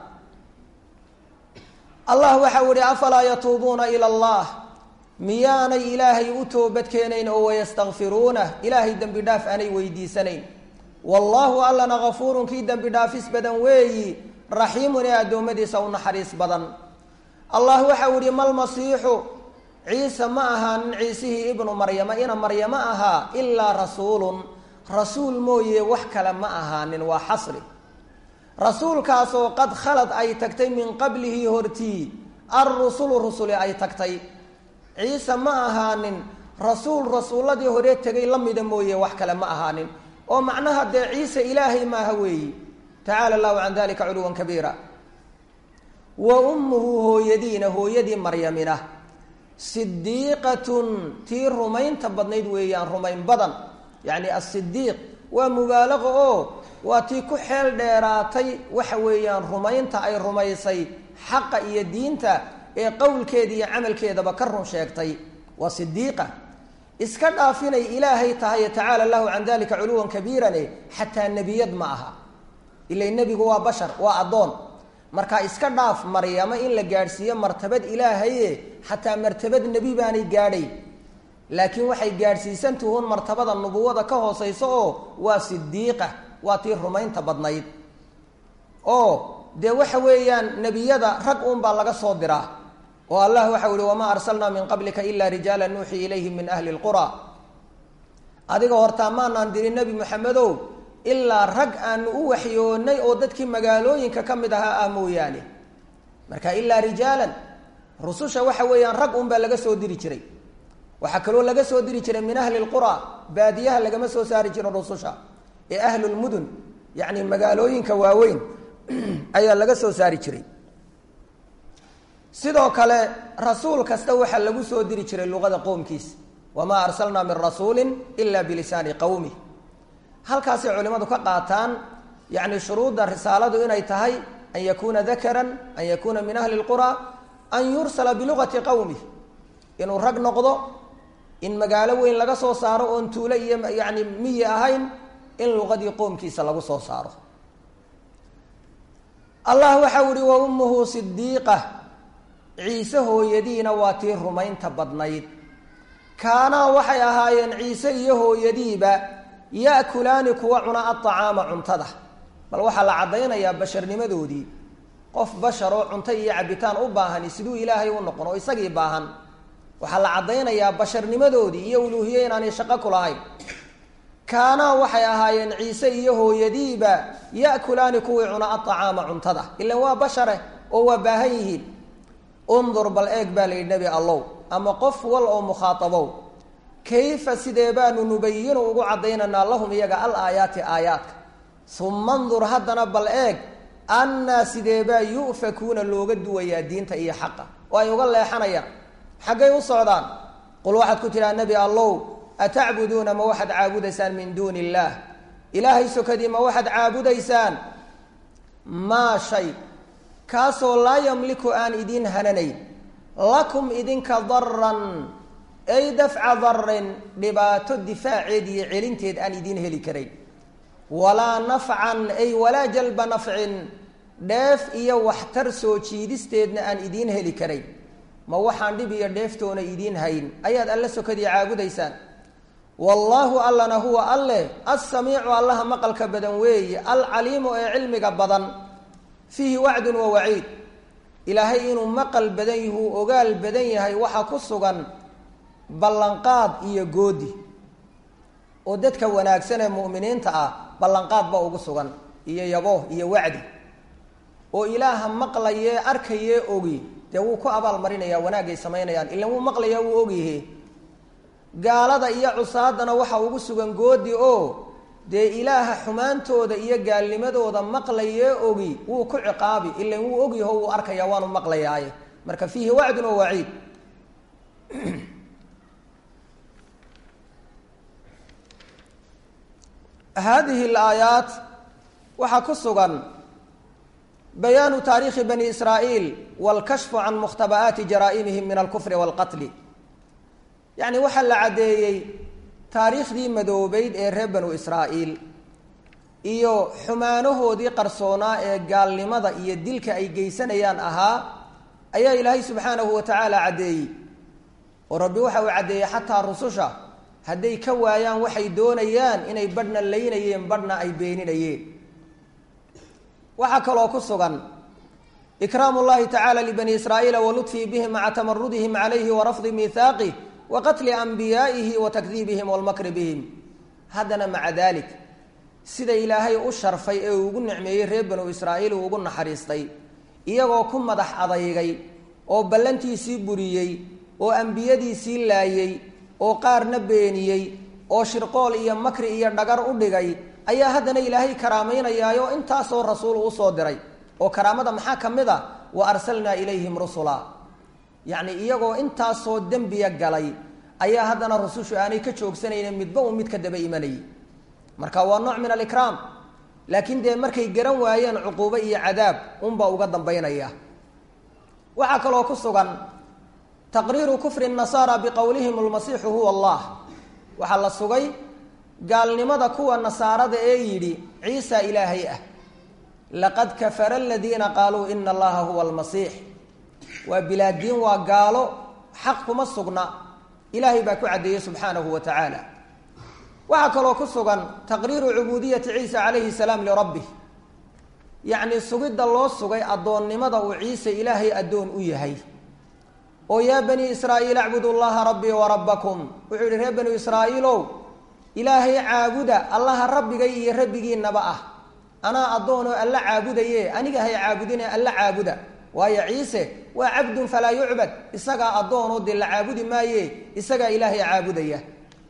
Speaker 1: allah waxau ihi afalaa yatuubuuna ila allah miyaanay ilaahay u toobad keenayn oo wayastakfiruunah ilaahay dembi dhaaf aanay weydiisanayn wallaahu allana gafuurun kii dembi dhaafis badan weeyi raxiimun ee addoommadiisa u naxariis badan allah waxau ihi malmasiixu ciise ma ahaanin ciisihii ibnu maryama ina maryamo ahaa ilaa rasuulun rasuul mooye wax kale ma ahaanin waa xasri rasuulkaasoo qad khalad ay tagtay min qablihi hortii alrusulu rusuli ay tagtay ciise ma ahaanin rasuul rasuulladii hore tegay la mida mooye wax kale ma ahaanin oo macnaha dee ciise ilaahay maaha weeyi tacaala allahu can dalika culuwan kabiira wa ummuhu hooyadiina hooyadii maryamina sidiiqatun tii rumaynta badnayd weeyaan rumayn badan yacni asidiiq waa mubaalaqo oo waa tii ku xeel dheeraatay waxa weeyaan rumaynta ay rumaysay xaqa iyo diinta ee qowlkeeda iyo camalkeedaba ka run sheegtay waa sidiiqa iska dhaafinay ilaahay tahay tacaala allahu can dalika culuwan kabiirane xataa nebiyad ma aha ila nebigu waa bashar waa addoon marka iska dhaaf maryamo in la gaadhsiiyo martabad ilaahaye xataa martabad nebi baanay gaadhay laakiin waxay gaadhsiisan tuhuun martabada nubuwada ka hooseysa oo waa sidiiqa waa tii rumaynta badnayd oo dee waxa weeyaan nebiyada rag uunbaa laga soo diraa oo allah waxau ihi wamaa arsalnaa min qablika ila rijaala nuuxii ilayhim min ahli lqura adiga hortaa maanaan dirin nebi moxamedow ilaa rag aanu u waxyoonay oo dadkii magaalooyinka ka mid ahaa ah mooyaane marka ilaa rijaalan rususha waxa weeyaan rag unbaa laga soo diri jiray waxaa kaloo laga soo diri jiray min ahli lqura baadiyaha lagama soo saari jirin rususha ee ahlulmudun yacni magaalooyinka waaweyn ayaa laga soo saari jiray sidoo kale rasuul kasta waxaa lagu soo diri jiray luqada qowmkiisa wamaa arsalnaa min rasuulin ila bilisaani qowmi halkaasay culimadu ka qaataan yacni shuruudda risaaladu inay tahay an yakuuna dakaran an yakuuna min ahli lqura an yursala bilugati qowmi inuu rag noqdo in magaalo weyn laga soo saaro oon tuulo iyo yani miyi ahayn in luqadii qoomkiisa lagu soo saaro allah waxau ihi wa ummuhu sidiiqa ciise hooyadiina waa tii rumaynta badnayd kaanaa waxay ahaayeen ciise iyo hooyadiiba ya'kulaani kuwa cuna aطacaama cuntada bal waxaa la caddaynayaa basharnimadoodii qof bashar oo cunto iyo cabitaan u baahani siduu ilaahay u noqon oo isagii baahan waxaa la caddaynayaa basharnimadoodii iyo uluuhiye inaanay shaqo ku lahayn kaanaa waxay ahaayeen ciise iyo hooyadiiba ya'kulaani kuwii cuna aطacaama cuntada ilan waa bashare oo waa baahan yihiin undur bal eeg baa la yidhi nebi allow ama qof wal oo mukhaatabow kayfa sidee baanu nubayinu ugu caddaynaynaa lahum iyaga al aayaati aayaadka uma ndur haddana bal eeg annaa sidee baa yu'fakuuna looga duwayaa diinta iyo xaqa oo ay uga leexanayaan xaggay u socdaan qul waxaad ku tidhaha nebi allow atacbuduuna ma waxaad caabudaysaan min duuni illaah ilaahay sokadii ma waxaad caabudaysaan maa shay kaasoo laa yamliku aan idiin hananayn lakum idinka daran ay dafca darin dhibaato difaaceed iyo celinteed aan idiin heli karayn walaa nafcan ay walaa jalba nafcin dheef iyo waxtar soo jiidisteedna aan idiin heli karayn ma waxaan dhib iyo dheeftoona idiin hayn ayaad alle sokadii caabudaysaan wallaahu allana huwa alleh assamiicu allaha maqalka badan weeye alcaliimu ee cilmiga badan fiihi wacdun wa waciid ilaahay inuu maqal badan yahuu ogaal badan yahay waxaa ku sugan ballanqaad iyo goodi oo dadka wanaagsan ee mu'miniinta ah ballanqaad ba ugu sugan iyo yabo iyo wacdi oo ilaaha maqlayee arkayee ogi dee wuu ku abaal marinayaa wanaagay samaynayaan ilan wuu maqlayaa wuu ogyahe gaalada iyo cusaadana waxa ugu sugan goodi oo dee ilaaha xumaantooda iyo gaalnimadooda maqlayee ogi wuu ku ciqaabi ilan wuu ogyaho wuu arkaya waanu maqlayaaye marka fiihi wacdun wa waciid haadihi alaayaat waxaa ku sugan bayaanu taariikhi bani israa'iil wاlkashfu can mukhtaba'aati jaraa'imihim min alkufri wاlqatli yacni waxaa la caddeeyey taariikhdii madoobeyd ee reer banu israa'iil iyo xumaanahoodii qarsoonaa ee gaalnimada iyo dilka ay geysanayaan ahaa ayaa ilaahay subxaanahu wa tacaala caddeeyey oo rabbi waxa uu caddeeyey xataa rususha hadday ka waayaan waxay doonayaan inay badhna laynayeen badhna ay beeninayeen waxaa kaloo ku sugan ikraamu llahi tacaala libani israa'iila wa ludfii bihim maca tamarudihim calayhi wa rafdi miihaaqih wa qatli anbiyaa'ihi wa takdiibihim walmakri bihim haddana maca dalik sida ilaahay u sharfay ee uu ugu nicmeeyey reer banu israa'iil uu ugu naxariistay iyagoo ku madax adaygay oo ballantiisii buriyey oo ambiyadiisii laayey oo qaarna beeniyey oo shirqool iyo makri iyo dhagar u dhigay ayaa haddana ilaahay karaamaynayaayoo intaasoo rasuul usoo diray oo karaamada maxaa ka mid a wa arsalnaa ilayhim rusula yacni iyagoo intaasoo dembiya galay ayaa haddana rusushu aanay ka joogsanaynin midba uu mid ka daba imanayay marka waa nooc min alikraam laakiin dee markay garan waayeen cuquubo iyo cadaab unbaa uga dambaynaya waxaa kaloo ku sugan taqriiru kufri nasaara biqowlihim almasiixu huwa allah waxaa la sugay gaalnimada kuwa nasaarada ee yidhi ciisa ilaahay ah laqad kafara aladiina qaaluu ina allaha huwa almasiix waa bilaadiin waa gaalo xaq kuma sugna ilaahay baa ku caddeeyey subxaanahu wa tacaala waxaa kaloo ku sugan taqriiru cubuudiyati ciisa calayhi salaam lirabbih yacni sugidda loo sugay addoonnimada uu ciise ilaahay addoon u yahay oo yaa bani israa'iil acbudu llaha rabbii wa rabbakum wuxuu yihi reer banu israa'iilow ilaahay caabuda allaha rabbigay iyo rabbigiinaba ah anaa addoonoo alla caabudaye aniga hay caabudine alla caabuda waayo ciise waa cabdun falaa yucbad isagaa addoonoo dee la caabudi maaye isagaa ilaahay caabudaya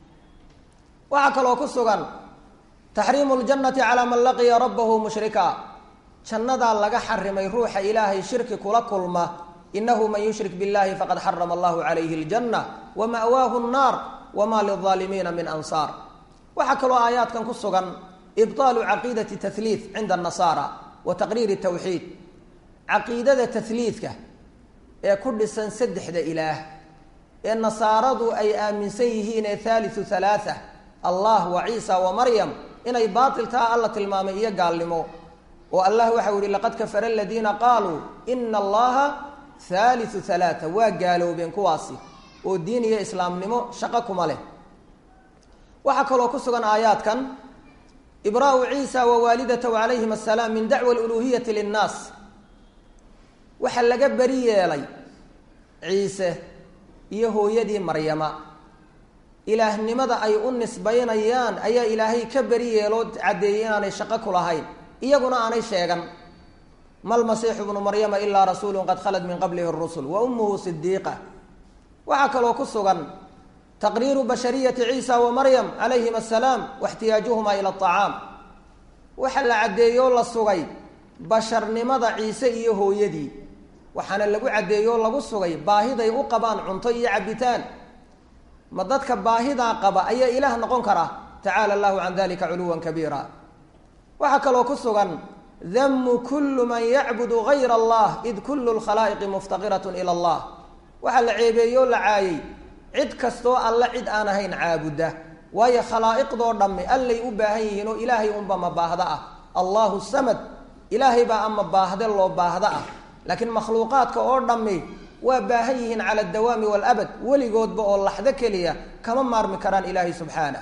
Speaker 1: waxaa kaloo ku sugan taxriimu ljannati calaa man laqiya rabbahu mushrika jannadaa laga xarimay ruuxa ilaahay shirki kula kulma inahu man yushrik biاllahi faqad xarama allahu calayhi اljanna wama'waahu الnaar wama lilظaalimiina min ansaar waxaa kaloo aayaadkan ku sugan ibطaalu caqiidati tahliid cinda الnasaara wa taqriiri tawxiid caqiidada tahliidka ee ku dhisan saddexda ilaah ee nasaaradu ay aaminsan yihiin ee haaliu halaaa allah wa ciisa wa maryam inay baatil taha alla tilmaamay iyo gaalnimo oo allah waxau yihi laqad kafara aladiina qaaluu ina allaha haaliu halaaa waa gaaloobeen kuwaasi oo diin iyo islaamnimo shaqo kuma leh waxaa kaloo ku sugan aayaadkan ibraau ciisa wa waalidatahu calayhim asalaam min dacwa aluluhiyati linnaas waxaa laga beri yeelay ciise iyo hooyadii maryama ilaahnimada ay u nisbaynayaan ayaa ilaahay ka beri yeeloo caddeeyey inaanay shaqo ku lahayn iyaguna aanay sheegan malmasiixu bnu maryama ilaa rasuulu qad khalad min qablihi rusul wa ummuhu sidiiqa waxaa kaloo ku sugan taqriiru bashariyati ciisa wa maryam calayhim asalaam waxtiyaajuhuma ila acaam waxa la caddeeyoo la sugay basharnimada ciise iyo hooyadii waxaana lagu caddeeyoo lagu sugay baahiday u qabaan cunto iyo cabitaan ma dadka baahidaa qaba ayaa ilaah noqon kara tacaala allahu can dalika culuwan kabiira waxaa kaloo ku sugan damu kulu man yacbudu gayra allah id kulu lkhalaa'iqi muftaqiratun ila allah waxaa la ceebeeyoo la caayey cid kastoo alle cid aan ahayn caabudda waayo khalaa'iqdoo dhamme allay u baahan yihiin oo ilaahay unba ma baahda ah allahu samad ilaahay baa ama baahde loo baahda ah laakiin makhluuqaadka oo dhammi waa baahan yihiin cala adawaami walabad weligoodba oo laxdo keliya kama maarmi karaan ilaahay subxaanah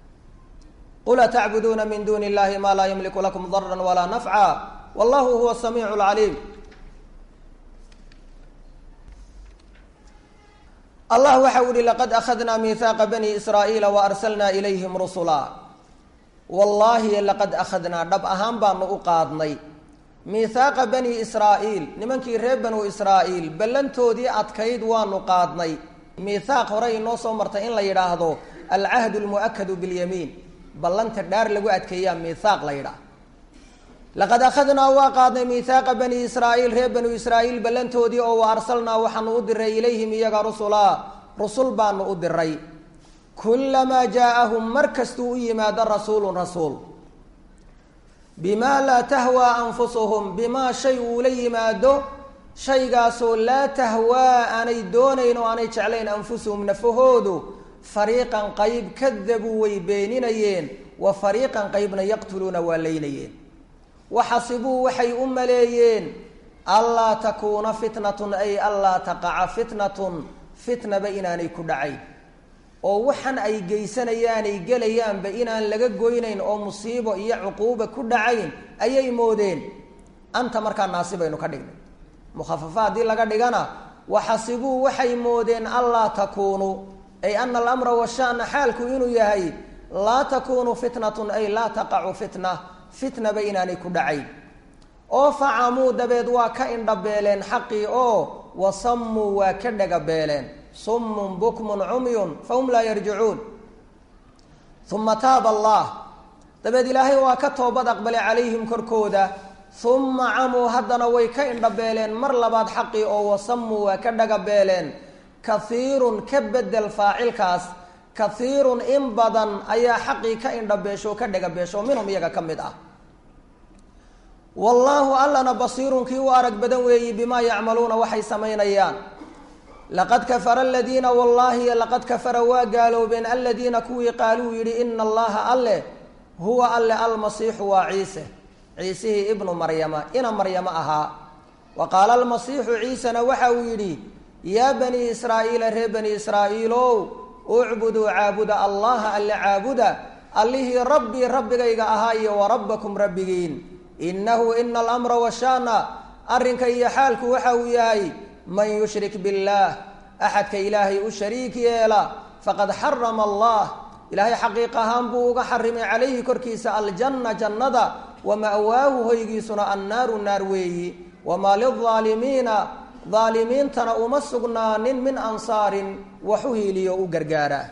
Speaker 1: qul atacbuduuna min duuni illahi maa laa yamliku lakum daran walaa nafca wallahu huwa samiicu lcaliim allah waxa u ihi laqad akhadnaa miihaaqa bani israa'iila wa arsalnaa ilayhim rusula wallaahi laqad akhadnaa dhab ahaan baanu u qaadnay miihaaqa bani israa'iil nimankii reer banu israa'iil ballantoodii adkayd waanu qaadnay miithaaq hore inoo soo martay in la yidhaahdo alcahdu lmu'akadu bilyamiin ballanta dhaar lagu adkeeyaa miithaaq la yidhaah laqad akhadnaa waa qaadnay miithaaqa bani israa'iil reer banu israa'iil ballantoodii oo wa arsalnaa waxaanu u diray ilayhim iyaga rusulaa rusul baanu u diray kullamaa jaa-ahum mar kastuu u yimaado rasuulun rasuul bimaa laa tahwaa anfusuhum bimaa shay uula yimaado shaygaasoo laa tahwaa aanay doonayn oo aanay jeclayn anfusuhum nafahoodu fariiqan qayb kadabuu way beeninayeen wa fariiqan qaybna yaqtuluuna waa laynayeen waxasibuu waxay u maleeyeen allaa takuuna fitnatun ay allaa taqaca fitnatun fitnaba inaanay ku dhacayn oo waxan ay geysanayaanay gelayaanba inaan laga goynayn oo musiibo iyo cuquuba ku dhacayn ayay moodeen anta markaa naasi baynu ka dhignay mukhafafa haddii laga dhigana waxasibuu waxay moodeen allaa takuunu ay ana alamra washana xaalku inuu yahay laa takuunu fitnatun ay laa taqacu fitna fitnaba inaanay ku dhacayn oo facamuu dabeed waa ka indhabeeleen xaqii oo wasammuu waa ka dhagabeeleen summun bukmun cumyun fahum laa yarjicuun uma taaba allah dabeed ilaahay waa ka toobad aqbalay calayhim korkooda uma camuu haddana way ka indhabeeleen mar labaad xaqii oo wasammuu waa ka dhagabeeleen kahiirun ka bedel faacilkaas kahiirun in badan ayaa xaqii ka indhabeesho ka dhagabeesho minhum iyaga ka mid ah wallaahu allana basiirun kii u arag badan weeyi bimaa yacmaluuna waxay samaynayaan laqad kafara aladiina wallaahi laqad kafara waa gaaloobeen aladiina kuwii qaaluu yidhi ina allaha alle huwa alle almasiixu waa ciise ciisihii ibnu maryama ina maryamo ahaa wa qaala almasiixu ciisena waxa uu yidhi yaa banii israa'iila reer bani israa'iilow ucbuduu caabuda allaha alle caabuda allihii rabbii rabbigayga ahaa iyo wa rabbakum rabbigiin innahu ina alamra washaana arrinka iyo xaalku waxa uu yahay man yushrik biاllaah axadka ilaahay u shariik yeela faqad xarama allah ilaahay xaqiiq ahaan buu uga xarimay calayhi korkiisa aljanna jannada wa ma'waahu hoygiisuna annaaru naar weeyi wamaa lilaalimiina daalimiintana uma sugnaanin min ansaarin wax u hiiliyo u gargaara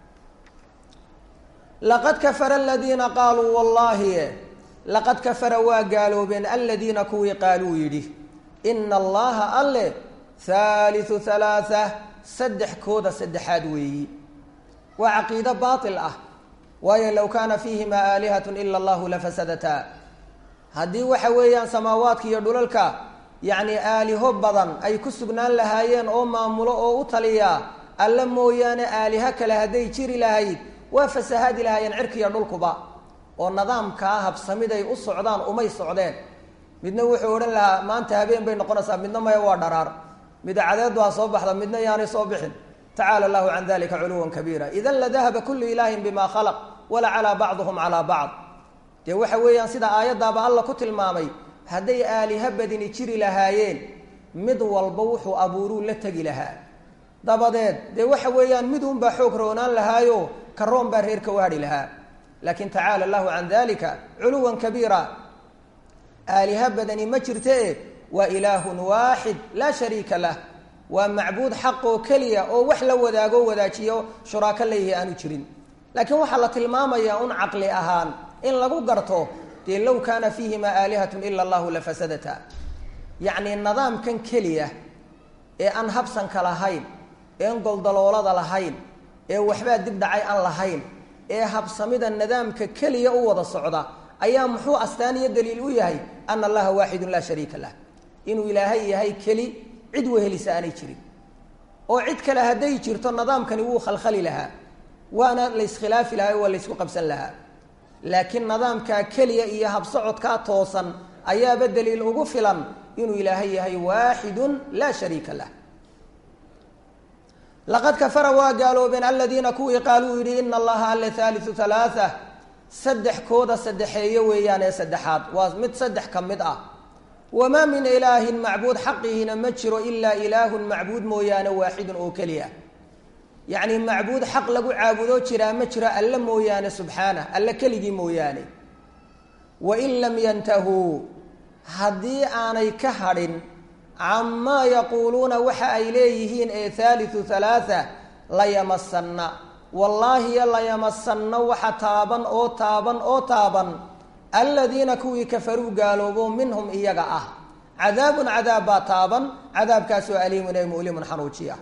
Speaker 1: laqad kafara aladiina qaaluu wallaahi laqad kafara waa gaaloobeen aladiina kuwii qaaluu yidhi ina allaha alle haaliu halaaa saddex kooda saddexaad weeyi waa caqiido baatil ah waayo low kaana fiihimaa aalihatun ila allahu lafasadataa haddii waxa weeyaan samaawaadka iyo dhulalka yacni aaliho badan ay ku sugnaan lahaayeen oo maamulo oo u taliyaa alle mooyaane aaliho kale hadday jiri lahayd waa fasahaadi lahaayeen cirkiiyo dhulkuba oo nidaamkaa habsamiday u socdaan umay socdeen midna wuxuu odhan lahaa maanta habeen bay noqonaysaa midna maya waa dharaar mida cadeedu ha soo baxda midna yaanay soo bixin tacaala allahu can dalika culuwan kabiira idan ladahaba kullu ilaahin bima khalaq wala calaa bacduhum calaa bacd dee waxa weeyaan sida aayaddaaba alla ku tilmaamay hadday aaliha badini jiri lahaayeen mid walba wuxuu abuuruu la tegi lahaa dabadeed dee waxa weeyaan mid unbaa xoog roonaan lahaayo karoon baa reerka u hadhi lahaa laakin tacaala allahu can dalika culuwan kabiira aaliha badani ma jirte waa ilaahun waaxid laa shariika lah waa macbuud xaq oo keliya oo wax la wadaago wadaajiyo shuraako leeyahay aanu jirin laakiin waxaa la tilmaamayaa un caqli ahaan in lagu garto dee low kaana fiihimaa aalihatun ila allahu lafasadata yacni nidaamkan keliya ee aan habsanka lahayn eean goldaloolada lahayn ee waxbaa dib dhacay aan lahayn ee habsamida nidaamka keliya u wada socda ayaa muxuu astaan iyo daliil u yahay ana allaha waaxidun laa shariika lah inuu ilaahay yahay keli cid wehelisa aanay jirin oo cid kale hadday jirto nidaamkani wuu khalkhali lahaa waana la iskhilaafi lahaa waa la ysku qabsan lahaa laakiin nidaamkaa keliya iyo habsocodkaa toosan ayaaba daliil ugu filan inuu ilaahay yahay waaxidun laa shariika lah laqad kafara waa gaaloobeen aladiina kuwii qaaluu yidhi ina allaha alle haaliu halaaa saddex kooda saddexeeyo weeyaan ee saddexaad waa mid saddex ka mid ah wamaa min ilaahin macbuud xaqihiina ma jiro ilaa ilaahun macbuud mooyaane waaxidun oo keliya yacni macbuud xaq lagu caabudoo jiraa ma jiro alle mooyaane subxaanah alle keligii mooyaane wain lam yantahuu haddii aanay ka hadhin camaa yaquuluuna waxa ay leeyihiin ee haaliu halaaa layamasanna wallaahiyo layamasanna waxa taaban oo taaban oo taaban aladiina kuwii kafaruu gaaloobo minhum iyaga ah cadaabun cadaab baa taaban cadaabkaasoo aliimun ee mu'limun xanuujiya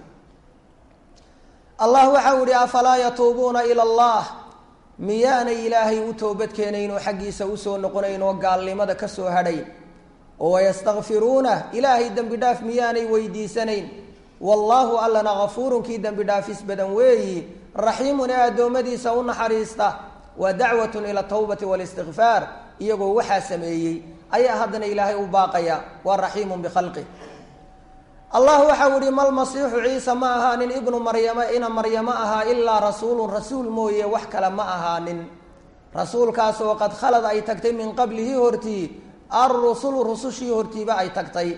Speaker 1: allah waxau ihi afalaa yatuubuuna ila allah miyaanay ilaahay u toobadkeenayn oo xaggiisa usoo noqonayn oo gaalnimada ka soo hadhayn oo wayastakfiruuna ilaahay dembi dhaaf miyaanay weydiisanayn wallaahu allana gafuurun kii dembi dhaafis badan weeyi raxiimun ee addoommadiisa u naxariista wa dacwatun ila tawbati walistikfaar iyagoo waxaa sameeyey ayaa haddana ilaahay u baaqaya waa raxiimun bikhalqih allah waxau ihi malmasiixu ciisa ma ahaanin ibnu maryama ina maryamo ahaa ilaa rasuulun rasuul mooye wax kale ma ahaanin rasuulkaas oo qad khalad ay tagtay min qablihi hortii alrusulu rusushii hortiiba ay tagtay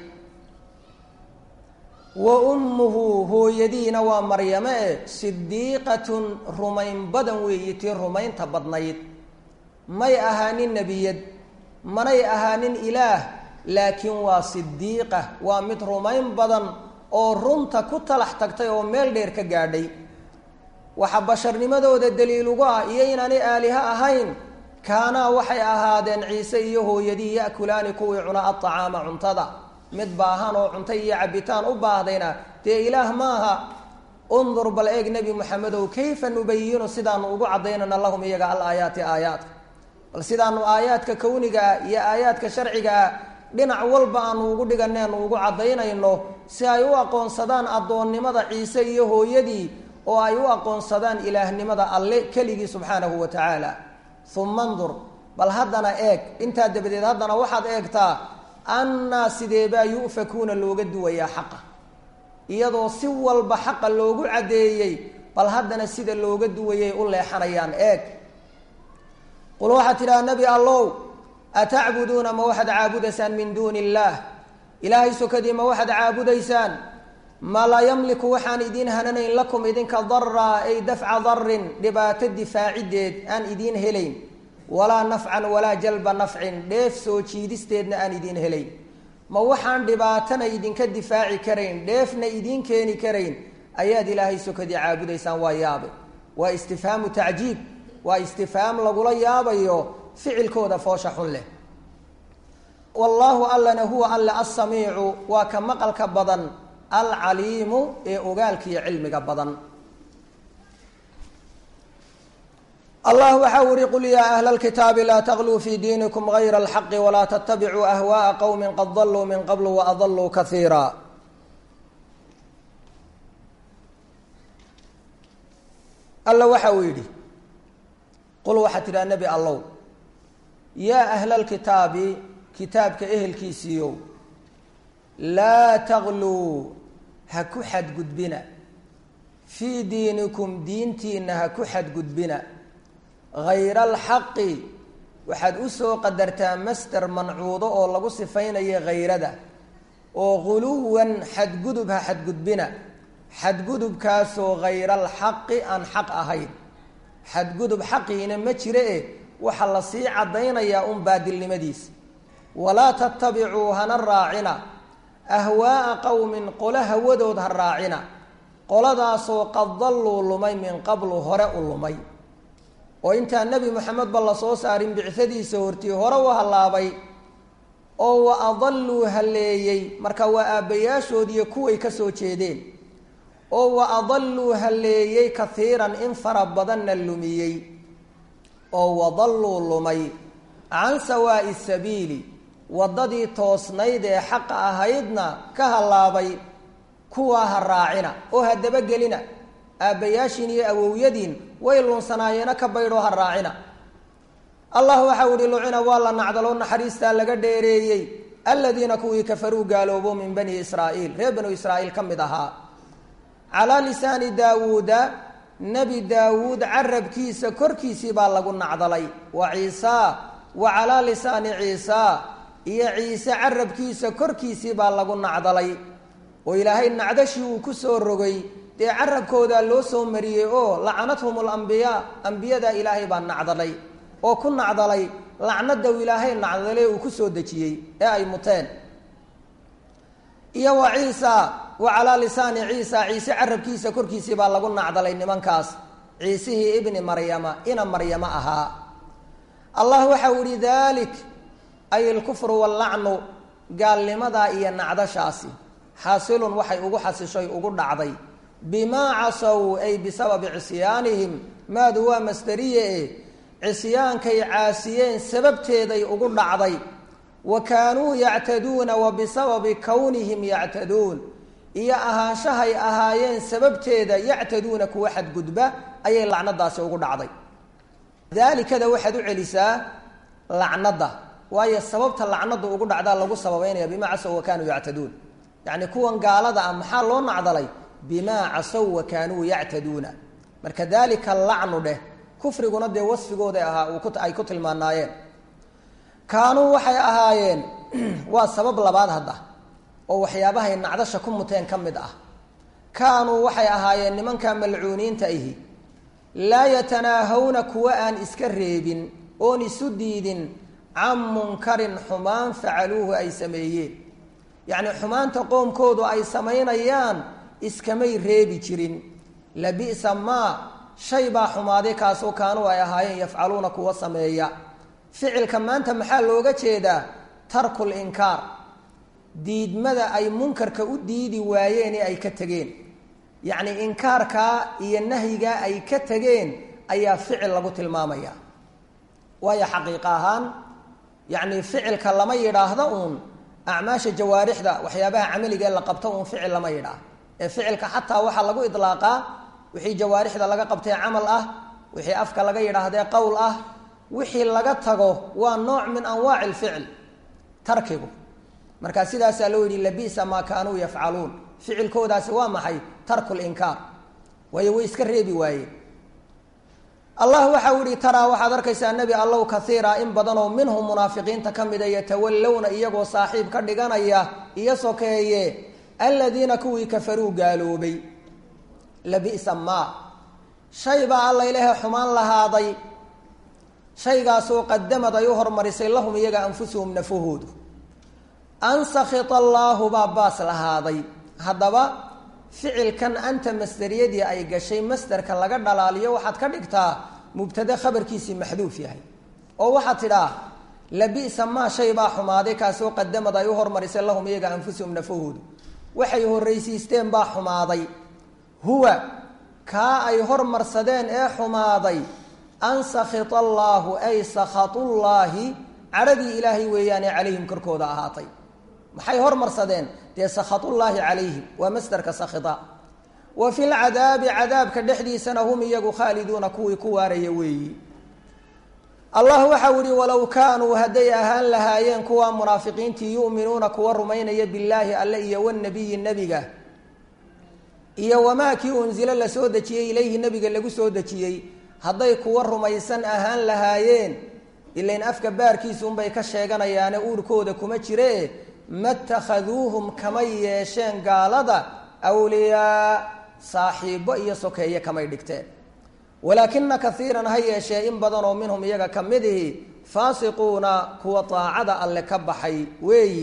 Speaker 1: wa ummuhu hooyadiina waa maryame e sidiiqatun rumayn badan weeyi tii rumaynta badnayd may ahaanin nebiyad manay ahaanin ilaah laakiin waa sidiiqa waa mid rumayn badan oo runta ku talax tagtay oo meel dheer ka gaadhay waxa basharnimadooda daliil ugu ah iyo inaanay aaliha ahayn kaanaa waxay ahaadeen ciise iyo hooyadii ya'kulaani kuwii cuna aطacaama cuntada mid baahan oo cunto iyo cabitaan u baahdayna dee ilaah maaha undur bal eeg nebi moxamedow kayfa nubayinu sidaanu ugu caddaynana lahum iyaga alaayaati aayaadka bal sidaanu aayaadka kowniga ah iyo aayaadka sharciga ah dhinac walba aanu ugu dhiganeenu ugu caddaynayno si ay u aqoonsadaan addoonnimada ciise iyo hooyadii oo ay u aqoonsadaan ilaahnimada alle keligii subxaanahu wa tacaala uma ndur bal haddana eeg intaa dabadeed haddana waxaad eegtaa annaa sideebaa yu'fakuuna looga duwayaa xaqa iyadoo si walba xaqa loogu caddeeyey bal haddana sida looga duwayay u leexanayaan eeg qul waxaad tidhaha nebi allow atacbuduuna ma waxaad caabudaysaan min duuni illaah ilaahay sokadii ma waxaad caabudaysaan ma laa yamliku waxaan idiin hananayn lakum idinka daraa ay dafca darin dhibaato difaacideed aan idiin helayn walaa nafcan walaa jalba nafcin dheef soo jiidisteedna aan idiin helayn ma waxaan dhibaatana idinka difaaci karayn dheefna idiin keeni karayn ayaad ilaahay sokadii caabudaysaan waa yaabe waa istifhaamu tacjiib waa istifhaam lagula yaabayo ficilkooda foosha xun leh wallaahu allana huwa alle assamiicu waa ka maqalka badan alcaliimu ee ogaalka iyo cilmiga badan allah waxa u ihi qul yaa ahla lkitaabi laa tagluu fi diinikum gayra alxaqi walaa tattabicuu ahwaءa qowmi qad daluu min qabl waadaluu kaiira alla waxa uu yidhi qul waxaad tidhaha nebi allow yaa ahla lkitaabi kitaabka ehelkiisiiyow laa tagluu ha ku xadgudbina fii diinikum diintiina ha ku xadgudbina hayra alxaqi waxaad u soo qadartaa master mancuudo oo lagu sifaynayo hayrada oo guluwan xadgudub ha xadgudbina xadgudubkaasoo hayra alxaqi aan xaq ahayn xadgudub xaqiina ma jire e waxaa la sii caddaynayaa un baadilnimadiisa walaa tattabicuu hana raacina ahwaa'a qowmin qolo hawadood ha raacina qoladaasoo qad dalluu lumay min qablu hore u lumay oo intaan nebi moxamedba la soo saarin bicadiisa hortii hore u hallaabay oo wa adalluu halleeyey marka waa aabbayaashoodiiyo kuway ka soo jeedeen oo wa adalluu halleeyey kaiiran in fara badanna lumiyey oo wadalluu lumay can sawaa'i sabiili waddadii toosnayd ee xaqa ahaydna ka hallaabay kuwaa ha raacina oo ha dabagelina aabbayaashiin iyo awowyadiin way lunsanaayeenna ka baydhoo ha raacina allah waxau ihi lucina waa la nacdaloo naxariistaa laga dheereeyey aladiina kuwii kafaruu gaaloobo min bani israa'iil reer banu israa'iil ka mid ahaa calaa lisaani daawuuda nebi daawuud carabkiisa korkiisii baa lagu nacdalay wa ciisaa wa calaa lisaani ciisaa iyo ciise carabkiisa korkiisii baa lagu nacdalay oo ilaahay nacdashii uu ku soo rogay dee carabkoodaa loo soo mariyey oo lacanathum alambiyaa ambiyadaa ilaahay baa nacdalay oo ku nacdalay lacnada uu ilaahay nacdalay uu ku soo dejiyey ee ay muteen iyo wa ciisa wa calaa lisaani ciisa ciise carabkiisa korkiisii baa lagu nacdalay nimankaas ciisihii ibni maryama ina maryamo ahaa allah waxau ihi dalik ay ilkufru wallacnu gaalnimadaa iyo nacdashaasi xaasilun waxay ugu xasishay ugu dhacday bimaa casow ay bisababi cisyaanihim maadu waa masdariye e cisyaankay caasiyeen sababteeday ugu dhacday wa kaanuu yactaduuna wa bisababi kownihim yactaduun iyo ahaanshahay ahaayeen sababteeda yactaduuna kuwa xadgudba ayay lacnadaasi ugu dhacday daalikada waxaad u celisaa lacnada waayo sababta lacnadu ugu dhacdaa lagu sababeynaya bimaa casow wa kaanuu yactaduun yacni kuwan gaalada ah maxaa loo nacdalay bimaa casow wa kaanuu yactaduuna marka daalika lacnu dheh kufriguna dee wasfigooda ahaa ay ku tilmaanaayeen kaanuu waxay ahaayeen waa sabab labaad hadda oo waxyaabahay nacdasha ku muteen ka mid ah kaanuu waxay ahaayeen nimanka malcuuniinta ihi laa yatanaahawna kuwa aan iska reebin oon isu diidin can munkarin xumaan facaluuhu ay sameeyeen yacni xumaanta qoomkoodu ay samaynayaan iskamay reebi jirin labisa maa shay baa xumaaday kaasoo kaanuu ay ahaayeen yafcaluuna kuwa sameeya ficilka maanta maxaa looga jeedaa tarkul inkaar diidmada ay munkarka u diidi waayeen ee ay ka tegeen yacni inkaarkaa iyo nahyigaa ay ka tegeen ayaa ficil lagu tilmaamaya waayo xaqiiqa ahaan yacni ficilka lama yidhaahdo uun acmaasha jawaarixda waxyaabaha camaliga ee la qabto uun ficil lama yidhaah ee ficilka xataa waxaa lagu idlaaqaa wixii jawaarixda laga qabtee camal ah wixii afka laga yidhaahdee qowl ah wixii laga tago waa nooc min anwaaci lficil tarkigu markaa sidaasaa loo yidhi labisa maa kaanuu yafcaluun ficilkoodaasi waa maxay tarku linkaar waayo way iska reebi waayeen allah waxau yihi taraa waxaad arkaysaa nebi allow kaiira in badanoo minhum munaafiqiinta ka mida yatawallowna iyagoo saaxiib ka dhiganaya iyo sokeeye aladiina kuwii kafaruu gaaloobay labisa maa shay baa alla ilaahay xumaan lahaaday shaygaasoo qadamad ay u hormarisay lahum iyaga anfusuhum nafahoodu an sakita allaahu baa baas lahaaday haddaba ficilkan anta masderiyadii ay gashay masderka laga dhalaaliyo waxaad ka dhigtaa mubtade khabarkiisii maxduuf yahay oo waxaad tidhaa labisa maa shay baa xumaaday kaasoo qadamad ay u hormarisay lahum iyaga anfusuhum nafahoodu waxay horraysiisteen baa xumaaday huwa kaa ay hormarsadeen ee xumaaday an sakita allaahu ay sakhatullaahi cadhadii ilaahay weeyaane calayhim korkooda ahaatay maxay hormarsadeen dee sakhatullaahi calayhim waa masderka sakhita wa fi lcadaabi cadaabka dhexdiisana hum iyagu khaaliduuna kuwii ku waaraya weeyi allah waxau yihi walow kaanuu hadday ahaan lahaayeen kuwa munaafiqiintii yu'minuuna kuwa rumaynaya billaahi alle iyo wanabiyi nebiga iyo wamaa kii unzilo la soo dejiyey ilayhi nebiga lagu soo dejiyey hadday kuwa rumaysan ahaan lahaayeen ilain afka baarkiisuunbay ka sheeganayaane uurkooda kuma jire matakhaduuhum kamay yeesheen gaalada awliyaa saaxiibo iyo sokeeye kamay dhigteen walaakina kaiiran ha yeeshee in badanoo minhum iyaga ka midihi faasiquuna kuwa daacada alle ka baxay weeyi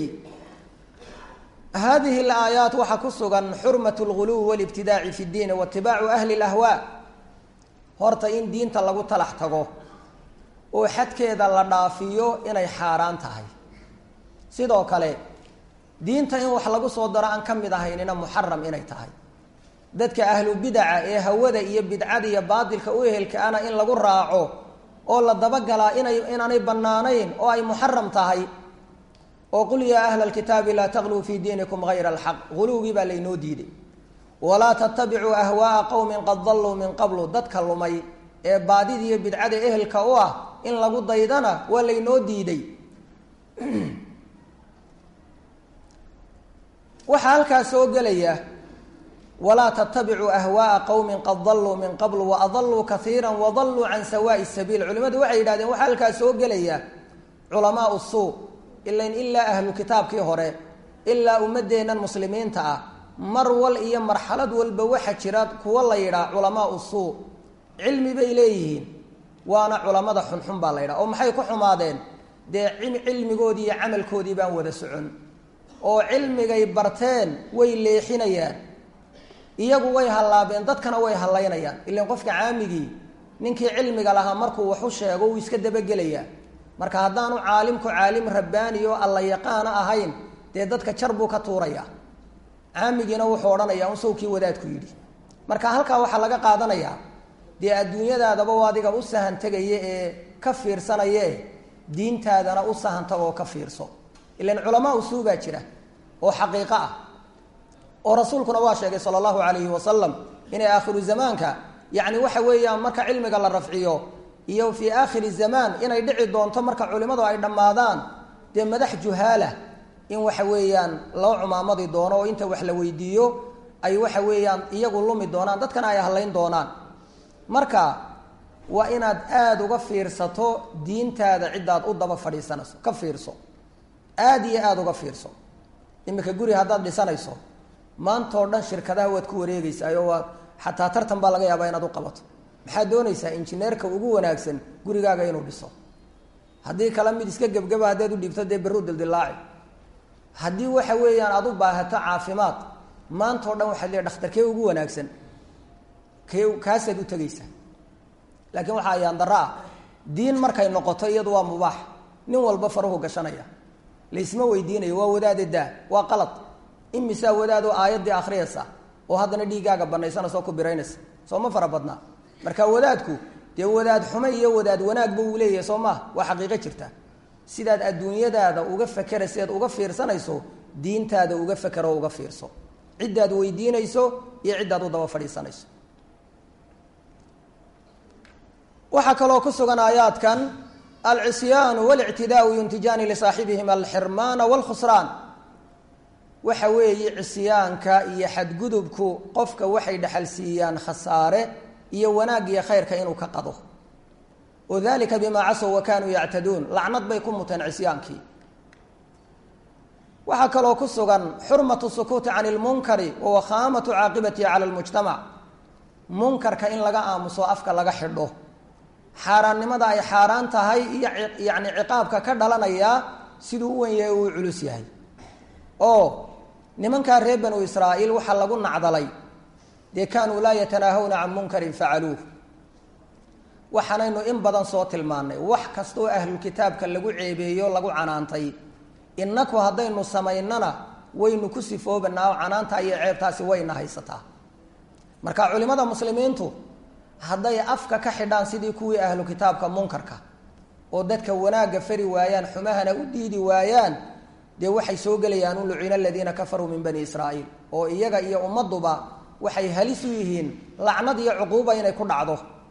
Speaker 1: hadihi alaayaat waxaa ku sugan xurmat lguluwi walibtidaaci fi ddiini waitibaacu ahli lahwaa horta in diinta lagu talax tago oo xadkeeda la dhaafiyo inay xaaraan tahay sidoo kale diinta in wax lagu soo daro aan ka mid ahaynina muxaram inay tahay dadka ahlu bidaca ee hawada iyo bidcada iyo baatilka u ehelkaana in lagu raaco oo la dabagalaa inay inaanay bannaanayn oo ay muxaram tahay oo qul yaa ahla alkitaabi laa taqluu fii diinikum hayra alxaq guluwgii baa laynoo diiday walaa tattabicuu ahwaaa qowmin qad dalluu min qablu dadka lumay ee baadida iyo bidcada ehelka u ah in lagu daydana waa laynoo diiday waxaa halkaas soo gelaya walaa tattabicuu ahwaaa qowmin qad dalluu min qablu waadalluu kaiira wadalluu can sawaa'i sabiil culimadu waxay yidhahdeen waxaa halkaas soo gelaya culamaau suu ilan ilaa ahlu kitaabkii hore ilaa ummadeennan muslimiinta ah mar wal iyo marxalad walba waxa jira kuwa la yidhaah culamaau suu cilmi bay leeyihiin waana culamada xunxun baa la yidhaha oo maxay ku xumaadeen dee cilmigoodii iyo camalkoodii baan wada socon oo cilmigay barteen way leexinayaan iyagu way hallaabeen dadkana way hallaynayaan ilan qofka caamigii ninkii cilmiga lahaa markuu wax u sheego wuu iska dabagelayaa marka haddaanu caalimku caalim rabbaani oo alla yaqaana ahayn dee dadka jar buu ka tuurayaa caamigiina wuxuu odhanayaa un sawkii wadaadku yidhi marka halkaa waxaa laga qaadanayaa dee adduunyadaadaba u adiga u sahan tegaya ee ka fiirsanaya e diintaadana u sahantaga oo ka fiirso ilan culamaa usuu baa jira oo xaqiiqo ah oo rasuulkuna waa sheegay sala allahu calayhi wasalam inay aakhiru zamaanka yacni waxa weeyaan marka cilmiga la rafciyo iyo fii aakhiri zamaan inay dhici doonto marka culimadu ay dhammaadaan dee madax juhaala in waxa weeyaan loo cumaamadi doono oo inta wax la weydiiyo ay waxa weeyaan iyagu lumi doonaan dadkana ay hadlayn doonaan marka waa inaad aada uga fiirsato diintaada ciddaad u daba fadhiisanayso ka fiirso aada iyo aada uga fiirso iminka guri haddaad dhisanayso maantao dhan shirkadaha waad ku wareegeysaa oo waad xataa tartan baa laga yaabaa inaad u qabato maxaad doonaysaa injineerka ugu wanaagsan gurigaaga inuu dhiso haddii kale mid iska gebgeba haddaad u dhiibto dee berru dildilaaci haddii waxa weeyaan aad u baahato caafimaad maantao dhan waxaad leeay dhakhtarkee ugu wanaagsan kee kaasaad u tegaysaa laakiin waxaa ayaan darro ah diin markay noqoto iyadu waa mubaax nin walba faruhu gashanaya laysma weydiinayo waa wadaade daa waa qalad imisaa wadaadoo aayaddii akhriyaysa oo haddana dhiiggaaga banaysanaysa oo ku biraynaysa soo ma fara badnaa marka wadaadku dee wadaad xume iyo wadaad wanaagba uu leeyahay soo maha waa xaqiiqo jirta sidaad adduunyadaada uga fakera sidaad uga fiirsanayso diintaada uga fakero uga fiirso ciddaad weydiinayso iyo ciddaad u daba fadhiisanayso waxaa kaloo ku sugan aayaadkan alcisyaanu walictidaau yuntijaani lisaaxibihim alxirmaana wاlkhusraan waxa weeye cisyaanka iyo xadgudubku qofka waxay dhexal siiyaan khasaare iyo wanaag iyo khayrka inuu ka qado wadalika bima casow wa kanuu yactaduun lacnad bay ku muteen cisyaankii waxaa kaloo ku sugan xurmatu sukuuti can lmunkari wa wakhaamatu caaqibatihi cala lmujtamac munkarka in laga aamuso afka laga xidho xaaraannimada ay xaaraan tahay iyo yani ciqaabka ka dhalanaya siduu u wen yahay uu culus yahay oo nimankaa reer banu israa'iil waxaa lagu nacdalay dee kaanuu laa yatanaahawna can munkarin facaluuh waxaanaynu in badan soo tilmaannay wax kastaoo ahlulkitaabka lagu ceebeeyo lagu canaantay innaku haddaynu samaynana waynu ku sifoobanaa oo canaanta iyo ceebtaasi wayna haysataa marka culimada muslimiintu hadday afka ka xidhaan sidii kuwii ahlu kitaabka munkarka oo dadka wanaagga fari waayaan xumahana u diidi waayaan dee waxay soo gelayaan u lucina aladiina kafaruu min bani israa'iil oo iyaga iyo ummadduba waxay halis u yihiin lacnad iyo cuquuba inay ku dhacdo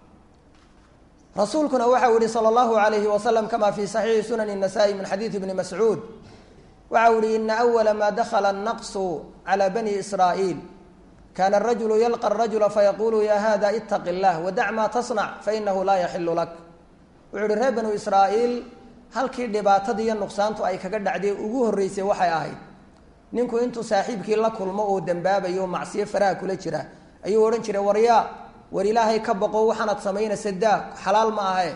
Speaker 1: rasuulkuna waxau yihi sala allahu alayhi wasalam kama fi saxiixi sunani nasa'i min xadiidi bni mascuud waxau yihi ina awala ma dakhala annaqsu cala bani israa'iil kana arajulu yalqa arajula fayaqulu ya hada itaqi llah wadac ma tasnac fainahu laa yaxilu lak wuxuu yihi reer banu israa'iil halkii dhibaatada iyo nuqsaantu ay kaga dhacday ugu horreysay waxay ahayd ninku intuu saaxiibkii la kulmo oo dembaabayo macsiyo faraha kula jira ayuu odhan jiray waryaa war ilaahay ka boqo waxaanad samaynaysa daa xalaal ma ahe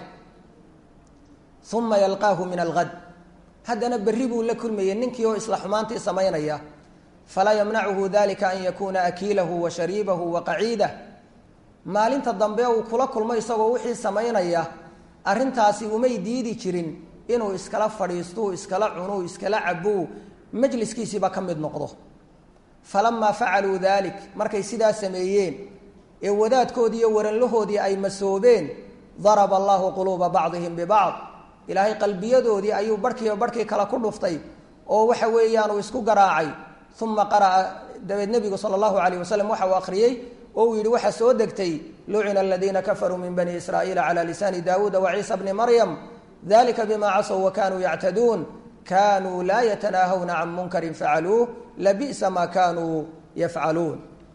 Speaker 1: uma yalqaahu min algad haddana berri buu la kulmayay ninkii oo isla xumaantii samaynaya falaa yamnacuhu dalika an yakuuna akiilahu wa shariibahu wa qaciidah maalinta dambe uu kula kulmo isagoo wixii samaynaya arrintaasi umay diidi jirin inuu iskala fadhiistuu iskala cunuu iskala cabuu majliskiisiiba ka mid noqdo falamaa facaluu dalik markay sidaa sameeyeen ee wadaadkoodii iyo waranlahoodii ay masoobeen daraba allahu quluuba bacdihim bibacd ilaahay qalbiyadoodii ayuu barhkiiba barhkii kale ku dhuftay oo waxa weeyaan uu isku garaacay uma qara'a dabeed nebigu sala allahu alayh wasalam waxa uu akhriyey oo uu yidhi waxaa soo degtay lucina aladiina kafaruu min bani israa'iila cala lisaani daawuuda wa ciisa bni maryam dalika bima casow wa kanuu yactaduun kanuu laa yatanaahawna can munkarin facaluuh labi'sa ma kanuu yafcaluun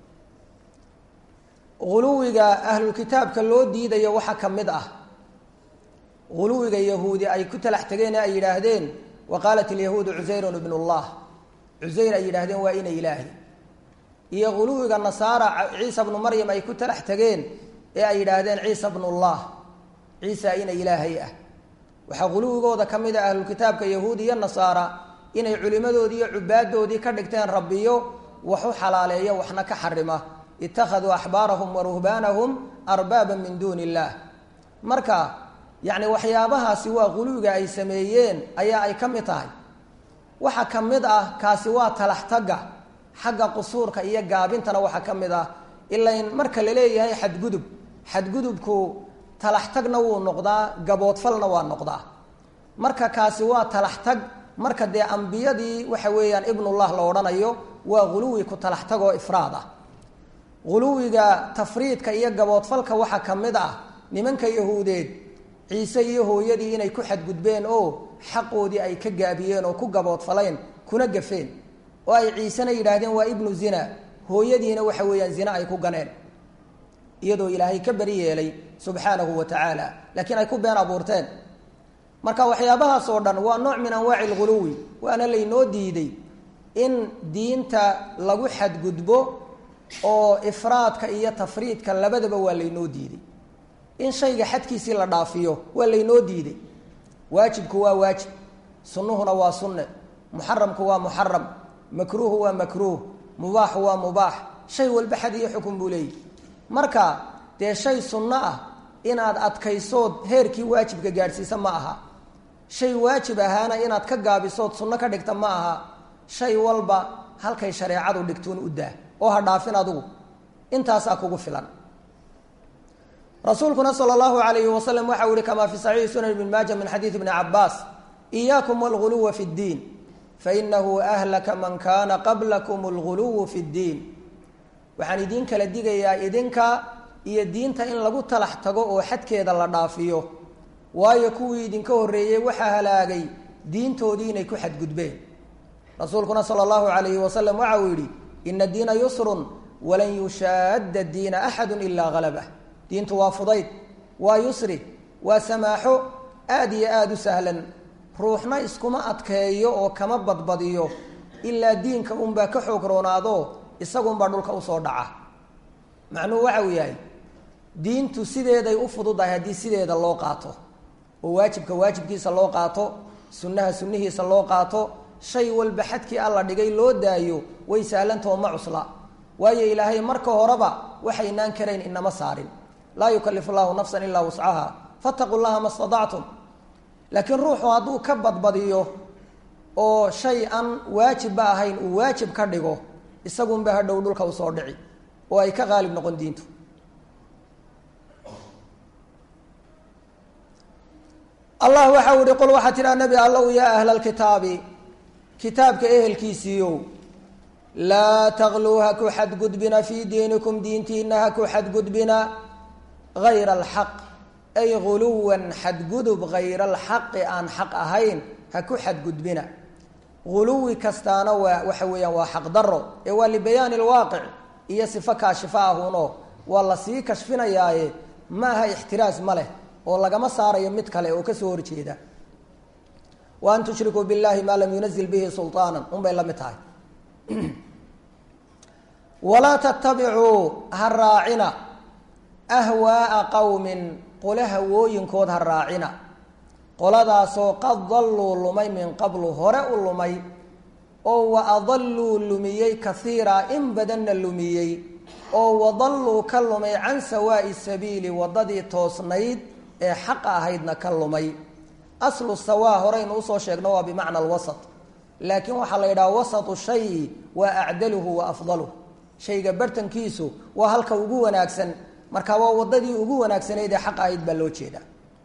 Speaker 1: uluwiga ahlulkitaabka loo diidayo waxaa ka mid ah uluwiga yahuudi ay ku talax tegeen ay yidhaahdeen wa qaalat ilyahuudu cusayrun ibn llah cusayr ay yidhaahdeen waa ina ilaahi iyo uluwiga nasaara ciisa bnu maryam ay ku talax tegeen ee ay yidhaahdeen ciisa bnullah ciisa ina ilaahay ah waxaa uluwigooda ka mid a ahlulkitaabka yahuudi iyo nasaara inay culimmadoodii iyo cubaadoodii ka dhigteen rabbiyo wax u xalaaleeya waxna ka xarima ittakhaduu axbaarahum wa ruhbaanahum arbaaban min duuni illaah marka yacni waxyaabahaasi waa quluwiga ay sameeyeen ayaa ay ka mid tahay waxaa ka mid ah kaasi waa talax tagga xagga qusuurka iyo gaabintana waxaa ka mid ah ilain marka la leeyahay xadgudub xadgudubku talax tagna wuu noqdaa gaboodfalna waa noqdaa marka kaasi waa talax tag marka dee ambiyadii waxa weeyaan ibnullah la odhanayo waa ghuluwi ku talax tagoo ifraad ah ghuluwiga tafriidka iyo gaboodfalka waxaa ka mid ah nimanka yahuudeed ciise iyo hooyadii inay ku xadgudbeen oo xaqoodii ay ka gaabiyeen oo ku gaboodfaleen kuna gafeen oo ay ciisena yidhaahdeen waa ibnu zina hooyadiina waxa weeyaan zina ay ku ganeen iyadoo ilaahay ka beri yeelay subxaanahu wa tacaala laakiin ay ku been abuurteen marka waxyaabahaas oo dhan waa nooc min anwaaci lghuluwi waana laynoo diiday in diinta lagu xadgudbo oo ifraadka iyo tafriidka labadaba waa laynoo diiday in shayga xadkiisii la dhaafiyo waa laynoo diiday waajibku waa waajib sunnuhuna waa sunne muxaramku waa muxaram makruuhu waa makruuh mubaaxu waa mubaax shay walba xad iyo xukun buu leeyahy marka dee shay sunno ah inaad adkaysood heerkii waajibka gaadhsiisa ma aha shay waajib ahaana inaad ka gaabisood sunno ka dhigta ma aha shay walba halkay shareecadu dhigtuun u daa oo ha dhaafin adigu intaasaa kugu filan rasuulkuna sal allahu alayhi wasalam waxau yihi kamaa fi saxiixi sunan ibn maaja min xadiidi bni cabaas iyaakum walguluwa fi ddiin fainahu ahlaka man kana qablakum alguluwu fi ddiin waxaan idiin kala digayaa idinka iyo diinta in lagu talax tago oo xadkeeda la dhaafiyo waayo kuwii idinka horreeyey waxaa halaagay diintoodii inay ku xadgudbeen rasuulkuna sala allahu alayhi wasalam waxa uu yidhi ina diina yusrun walan yushaadda diina axadu ilaa halabah diintu waa fudayd waa yusri waa samaaxo aada iyo aada u sahlan ruuxna iskuma adkeeyo oo kama badbadiyo ilaa diinka unbaa ka xoog roonaado isagunbaa dhulka usoo dhaca macnuhu waxa uu yahay diintu sideeday u fududahay haddii sideeda loo qaato oo waajibka waajibkiisa loo qaato sunnaha sunnihiisa loo qaato shay walba xadkii alla dhigay loo daayo way sahlantao ma cusla waayo ilaahay marka horeba waxaynaan karayn inama saarin laa yukalifu llahu nafsan ilaa wuscaha fataquu llaha ma stadactum laakiin ruuxu hadduu ka badbadiyo oo shay aan waajibba ahayn uu waajib ka dhigo isagunba hadhow dhulka usoo dhici oo ay ka qaalib noqon diintu allah waxau ihi qul waxaa tidhaha nebi allow yaa ahla alkitaabi kitaabka ehelkiisiiyow laa takluu ha ku xadgudbina fii diinikum diintiina ha ku xadgudbina hayra alxaq ay guluwan xadgudub hayra alxaqi aan xaq ahayn ha ku xadgudbina guluwi kastaana waa waxa weeyaan waa xaq daro ee waa libayaani lwaaqic iyo sifo kaashifa ahuno waa la sii kashfinayaaye ma aha ixtiraas ma leh oo lagama saarayo mid kale oo kasoo horjeeda wa an tushrikuu billahi maa lam yunazil bihi sulطaana unbay la mid tahay walaa tattabicuu ha raacina ahwaaa qowmin qole hawooyinkood ha raacina qoladaasoo qad dalluu lumay min qablu hore u lumay oo wa adalluu lumiyey kaiira in badanna lumiyey oo wadalluu ka lumay can sawaa'i sabiili waddadii toosnayd ee xaqa ahaydna ka lumay aslu sawaa horeynu usoo sheegno waa bimacna alwasat laakiin waxaa la yidhaha wasatu shayi waa acdaluhu wa afdaluh shayga bartankiisu waa halka ugu wanaagsan marka waa waddadii ugu wanaagsanayd ee xaqa ahayd baa loo jeeda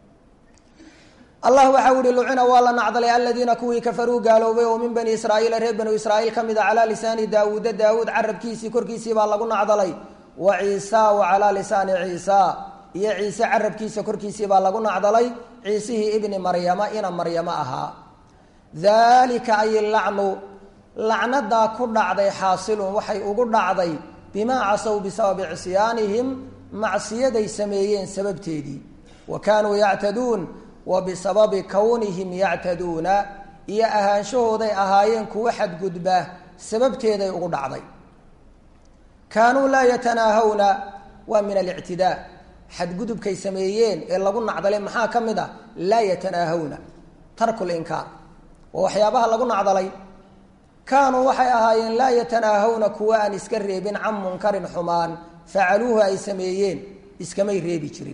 Speaker 1: allah waxau ihi lucina waa la nacdalay aladiina kuwii kafaruu gaaloobay oo min bani israaiila reer banu israaiil ka mid a calaa lisaani daawuuda daawuud carabkiisii korkiisii baa lagu nacdalay wa ciisa wa calaa lisaani ciisa iyo ciise carabkiisa korkiisii baa lagu nacdalay ciisihii ibni maryama ina maryamo ahaa daalika ay lacnu lacnadaa ku dhacday xaasilun waxay ugu dhacday bimaa casow bisababi cisyaanihim macsiyaday sameeyeen sababteedii wa kaanuu yactaduun wa bisababi kownihim yactaduuna iyo ahaanshahooday ahaayeen kuwa xadgudba sababteeday ugu dhacday kaanuu laa yatanaahawna waa min alictidaa xadgudubkay sameeyeen ee lagu nacdalay maxaa ka mid ah laa yatanaahawna tarku linkaar oo waxyaabaha lagu nacdalay kaanuu waxay ahaayeen laa yatanaahawna kuwa aan iska reebin can munkarin xumaan facaluuhu ay sameeyeen iskamay reebi jirin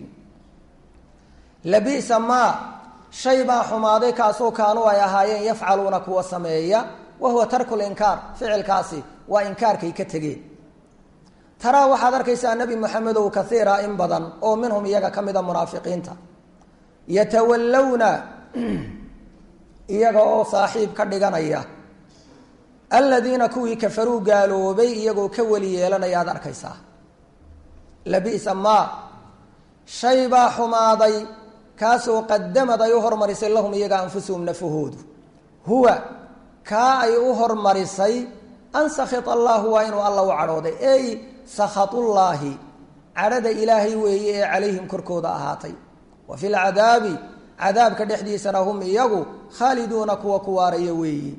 Speaker 1: labisa maa shay baa xumaaday kaasoo kaanuu ay ahaayeen yafcaluuna kuwa sameeya wa huwa tarku linkaar ficilkaasi waa inkaarkay ka tegeen taraa waxaad arkaysaa nebi moxamedow kaiira in badan oo minhum iyaga ka mida munaafiqiinta yatawallawna iyaga oo saaxiib ka dhiganaya aladiina kuwii kafaruu gaaloobay iyagoo ka weli yeelanaya aad arkaysaa labisa maa shay baa xumaaday kaasoo qadamad ay u hormarisay lahum iyaga anfusuhum nafahoodu huwa kaa ay u hormarisay an sakhit allahu waa inuu alla u cadhooday ey sakhatullaahi cadhada ilaahay weeye ee calayhim korkooda ahaatay wa fi lcadaabi cadaabka dhexdiisana hum iyagu khaaliduuna kuwa ku waaraya weeyi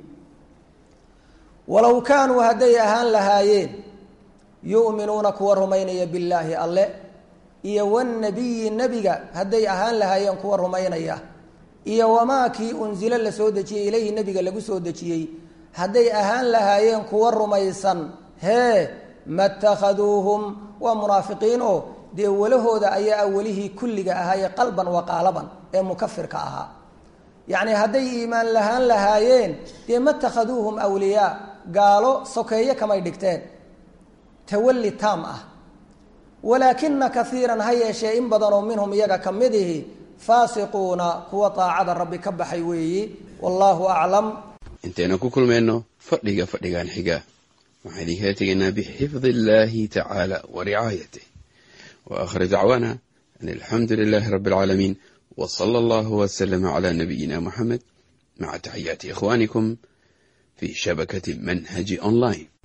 Speaker 1: walow kaanuu hadday ahaan lahaayeen yu'minuuna kuwa rumaynaya billaahi alle iyo wanabiyi nebiga hadday ahaan lahaayeen kuwa rumaynaya iyo wamaa kii unsilo la soo dejiyey ilayhi nebiga lagu soo dejiyey hadday ahaan lahaayeen kuwa rumaysan hee matakhaduuhum waa munaafiqiin oo dee walahooda ayaa awelihii kulliga ahaaye qalban wa qaalaban ee mukafirka ahaa yacni hadday iimaan lahaan lahaayeen dee matakhaduuhum awliyaa gaalo sokeeye kamay dhigteen tawalli taam ah walaakina kaiiran ha yeeshee in badanoo minhum iyaga ka mid ihi faasiquuna kuwa daacada rabbi ka baxay weeyi wallaahu aclam
Speaker 2: intaynu ku kulmayno fadhiga fadhigan xiga waxaan idinkala tegaynaa bixifdi illaahi tacaala wa ricaayatih wa aakhir dacwaana an alxamdu lilaahi rabbi alcaalamiin wa sala allahu wasalama calaa nabiyina muxamed maca taxiyaati ikhwaanikum fi shabakati manhaji online